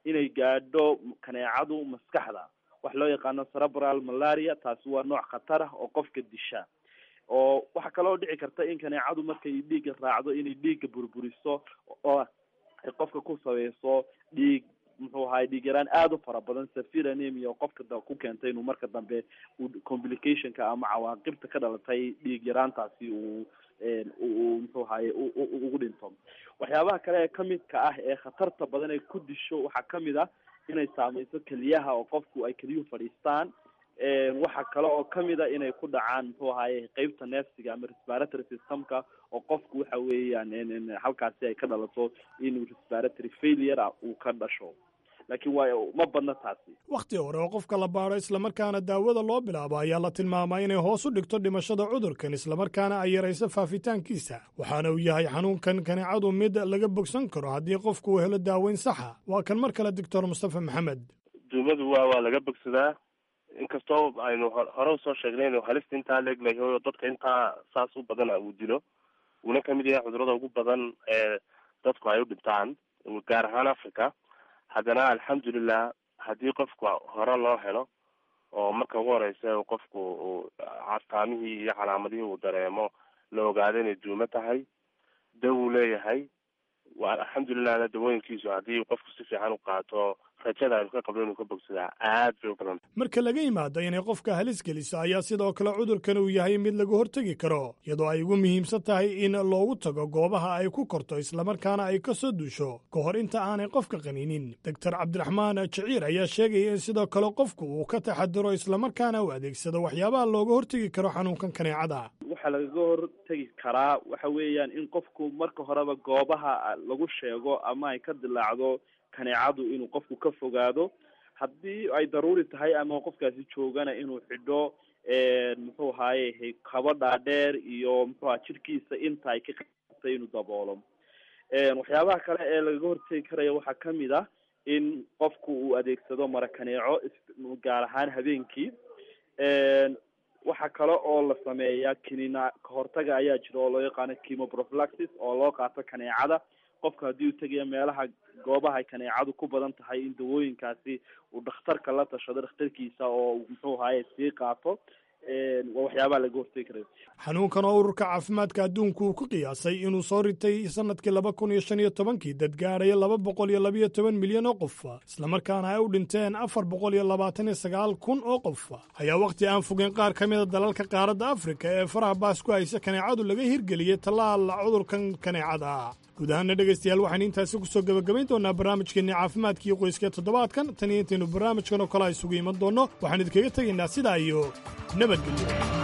U: inay gaadho kaneecadu maskaxda wax loo yaqaano cerebral malaria taasi waa nooc khatar ah oo qofka disha oo waxaa kaloo dhici karta in kaneecadu markay dhiigga raacdo inay dhiigga burburiso oo ay qofka ku sabeyso dhiig muxuu ahaay dhiig yaraan aada u fara badan safir anemia oo qofka da ku keentay inuu marka dambe complicationka ama cawaaqibta ka dhalatay dhiig yaraantaasi uu uu muxuu ahaye ugu dhinto waxyaabaha kale ee kamidka ah ee khatarta badan ay ku disho waxaa kamid ah inay saameyso keliyaha oo qofku ay keliyuhu fadhiistaan waxa kale oo kamid a inay ku dhacaan muxuu ahaye qeybta neefsiga ama respiratory systemka oo qofku waxa weeyaan halkaasi ay ka dhalato inuu respiratory failure ah uu ka dhasho laakiin waa ma badna taasi
B: wakhti hore oo qofka la baadho islamarkaana daawada loo bilaabo ayaa la tilmaamaa inay hoos u dhigto dhimashada cudurkan islamarkaana ay yarayso faafitaankiisa waxaana uu yahay xanuunkan kaneecadu mid laga bogsan karo haddii qofku uu helo daaweyn saxa waa kan mar kale doctor mustafa maxamed
T: duumadu waa waa laga bogsadaa inkastoo aynu hore usoo sheegnay inuu halista intaa leeglahay oo dadka intaa saas u badana uu dilo uuna kamid yahay cudurada ugu badan ee dadku ay u dhintaan gaar ahaan africa haddana alxamdulilah haddii qofku hore loo helo oo marka ugu horeysa qofku uu castaamihii iyo calaamadihii uu dareemo la ogaado inay duumo tahay daw uu leeyahay alxamdulilahna dawooyinkiisu haddii qofku si fiican u qaato rajada aynu ka qabno inuu ka bogsadaa aad bay u badan
B: marka laga yimaado inay qofka halis geliso ayaa sidoo kale cudurkan uu yahay mid laga hortegi karo iyadoo ay ugu muhiimsan tahay in loogu tago goobaha ay ku korto islamarkaana ay ka soo duusho ka hor inta aanay qofka qaninin doctor cabdiraxmaan jiciir ayaa sheegaya in sidoo kale qofku uu ka taxadiro islamarkaana u adeegsado waxyaabaha looga hortegi karo xanuunkan kaneecada
U: waxaa lagaga hortegi karaa waxa weeyaan in qofku marka horeba goobaha lagu sheego ama ay ka dilaacdo kaneecadu inuu qofku ka fogaado haddii ay daruuri tahay ama qofkaasi joogana inuu xidho muxuu ahaye kabo dhaadheer iyo muxuaha jirkiisa inta ay ka qaatay inuu daboolo waxyaabaha kale ee lagaga hortegi karaya waxaa kamid ah in qofku uu adeegsado mara kaneeco gaar ahaan habeenkii waxaa kale oo la sameeyaa kinina kahortaga ayaa jira oo loo yaqaano chemoprophylaxis oo loo qaato kaneecada qofka haddii uu tegaya meelaha goobaha ay kaneecadu ku badan tahay in dawooyinkaasi uu dhakhtarka la tashado dhakhtarkiisa oo muxuu ahaye sii qaato waa waxyaabaha laga hortegi karayo
B: xanuunkan oo ururka caafimaadka adduunku uu ku qiyaasay inuu soo ritay sanadkii laba kun iyo shan iyo tobankii dad gaadhaya laba boqol iyo labiyo toban milyan oo qof islamarkaana ay u dhinteen afar boqol iyo labaatan iyo sagaal kun oo qof ayaa wakhti aan fogeen qaar ka mida dalalka qaaradda afrika ee faraha baas ku haysa kaneecadu laga hirgeliyey tallaal cudurkan kaneecada guud ahaana dhegaystayaal waxaan intaasi kusoo gebagabayn doonaa barnaamijkeenni caafimaadka iyo qoyska toddobaadkan tan iyo intaynu barnaamijkan oo kale a isugu iman doonno waxaan idinkaga tegaynaa sidaa iyo nabadgelyo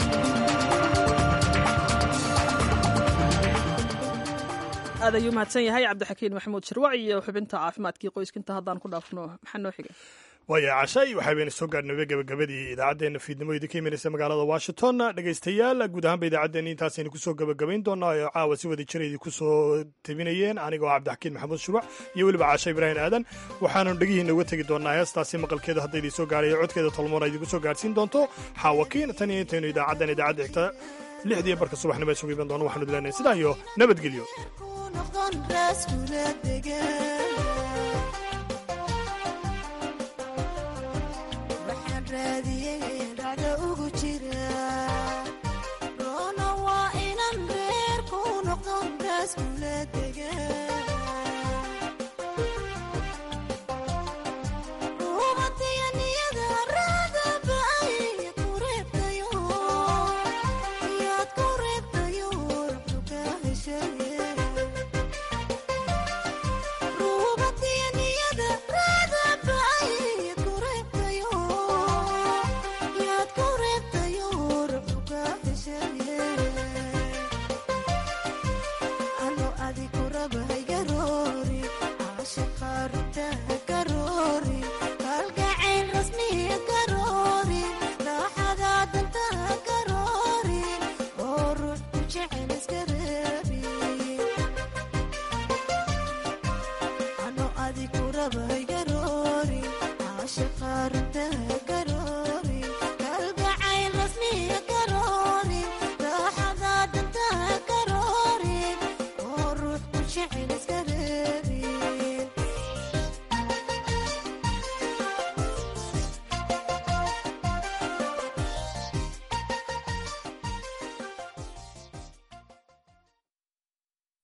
A: aad ayuu mahadsan yahay cabdixakiin maxamuud shirwac iyo xubinta caafimaadkii qoyskinta haddaan ku dhaafno maxaa noo xiga
B: waaya cashay waxaa bayna soo gaadhnaba gebagabadii idaacaddeenna fiidnimo idinka imanaysa magaalada washington dhegaystayaal guud ahaanba idaacaddeenna intaasaynu kusoo gebagabayn doonaa oo caawa si wada jira idinku soo tebinayeen anigoo cabdixakiin maxamuud shirwac iyo weliba caasha ibraahim aadan waxaanu dhegihiina uga tegi doonaa heestaasi maqalkeeda hadda idin soo gaarayo codkeeda tolmoona idinku soo gaadhsiin doonto xaawakiin tan iyo intaynu idaacaddan idaacadda xigta lixdii barka subaxnimo isugu iman doono waxaanu dileenahay sidaa iyo nabadgelyo
E: roona waa inan reer ku noqdon raas kula degan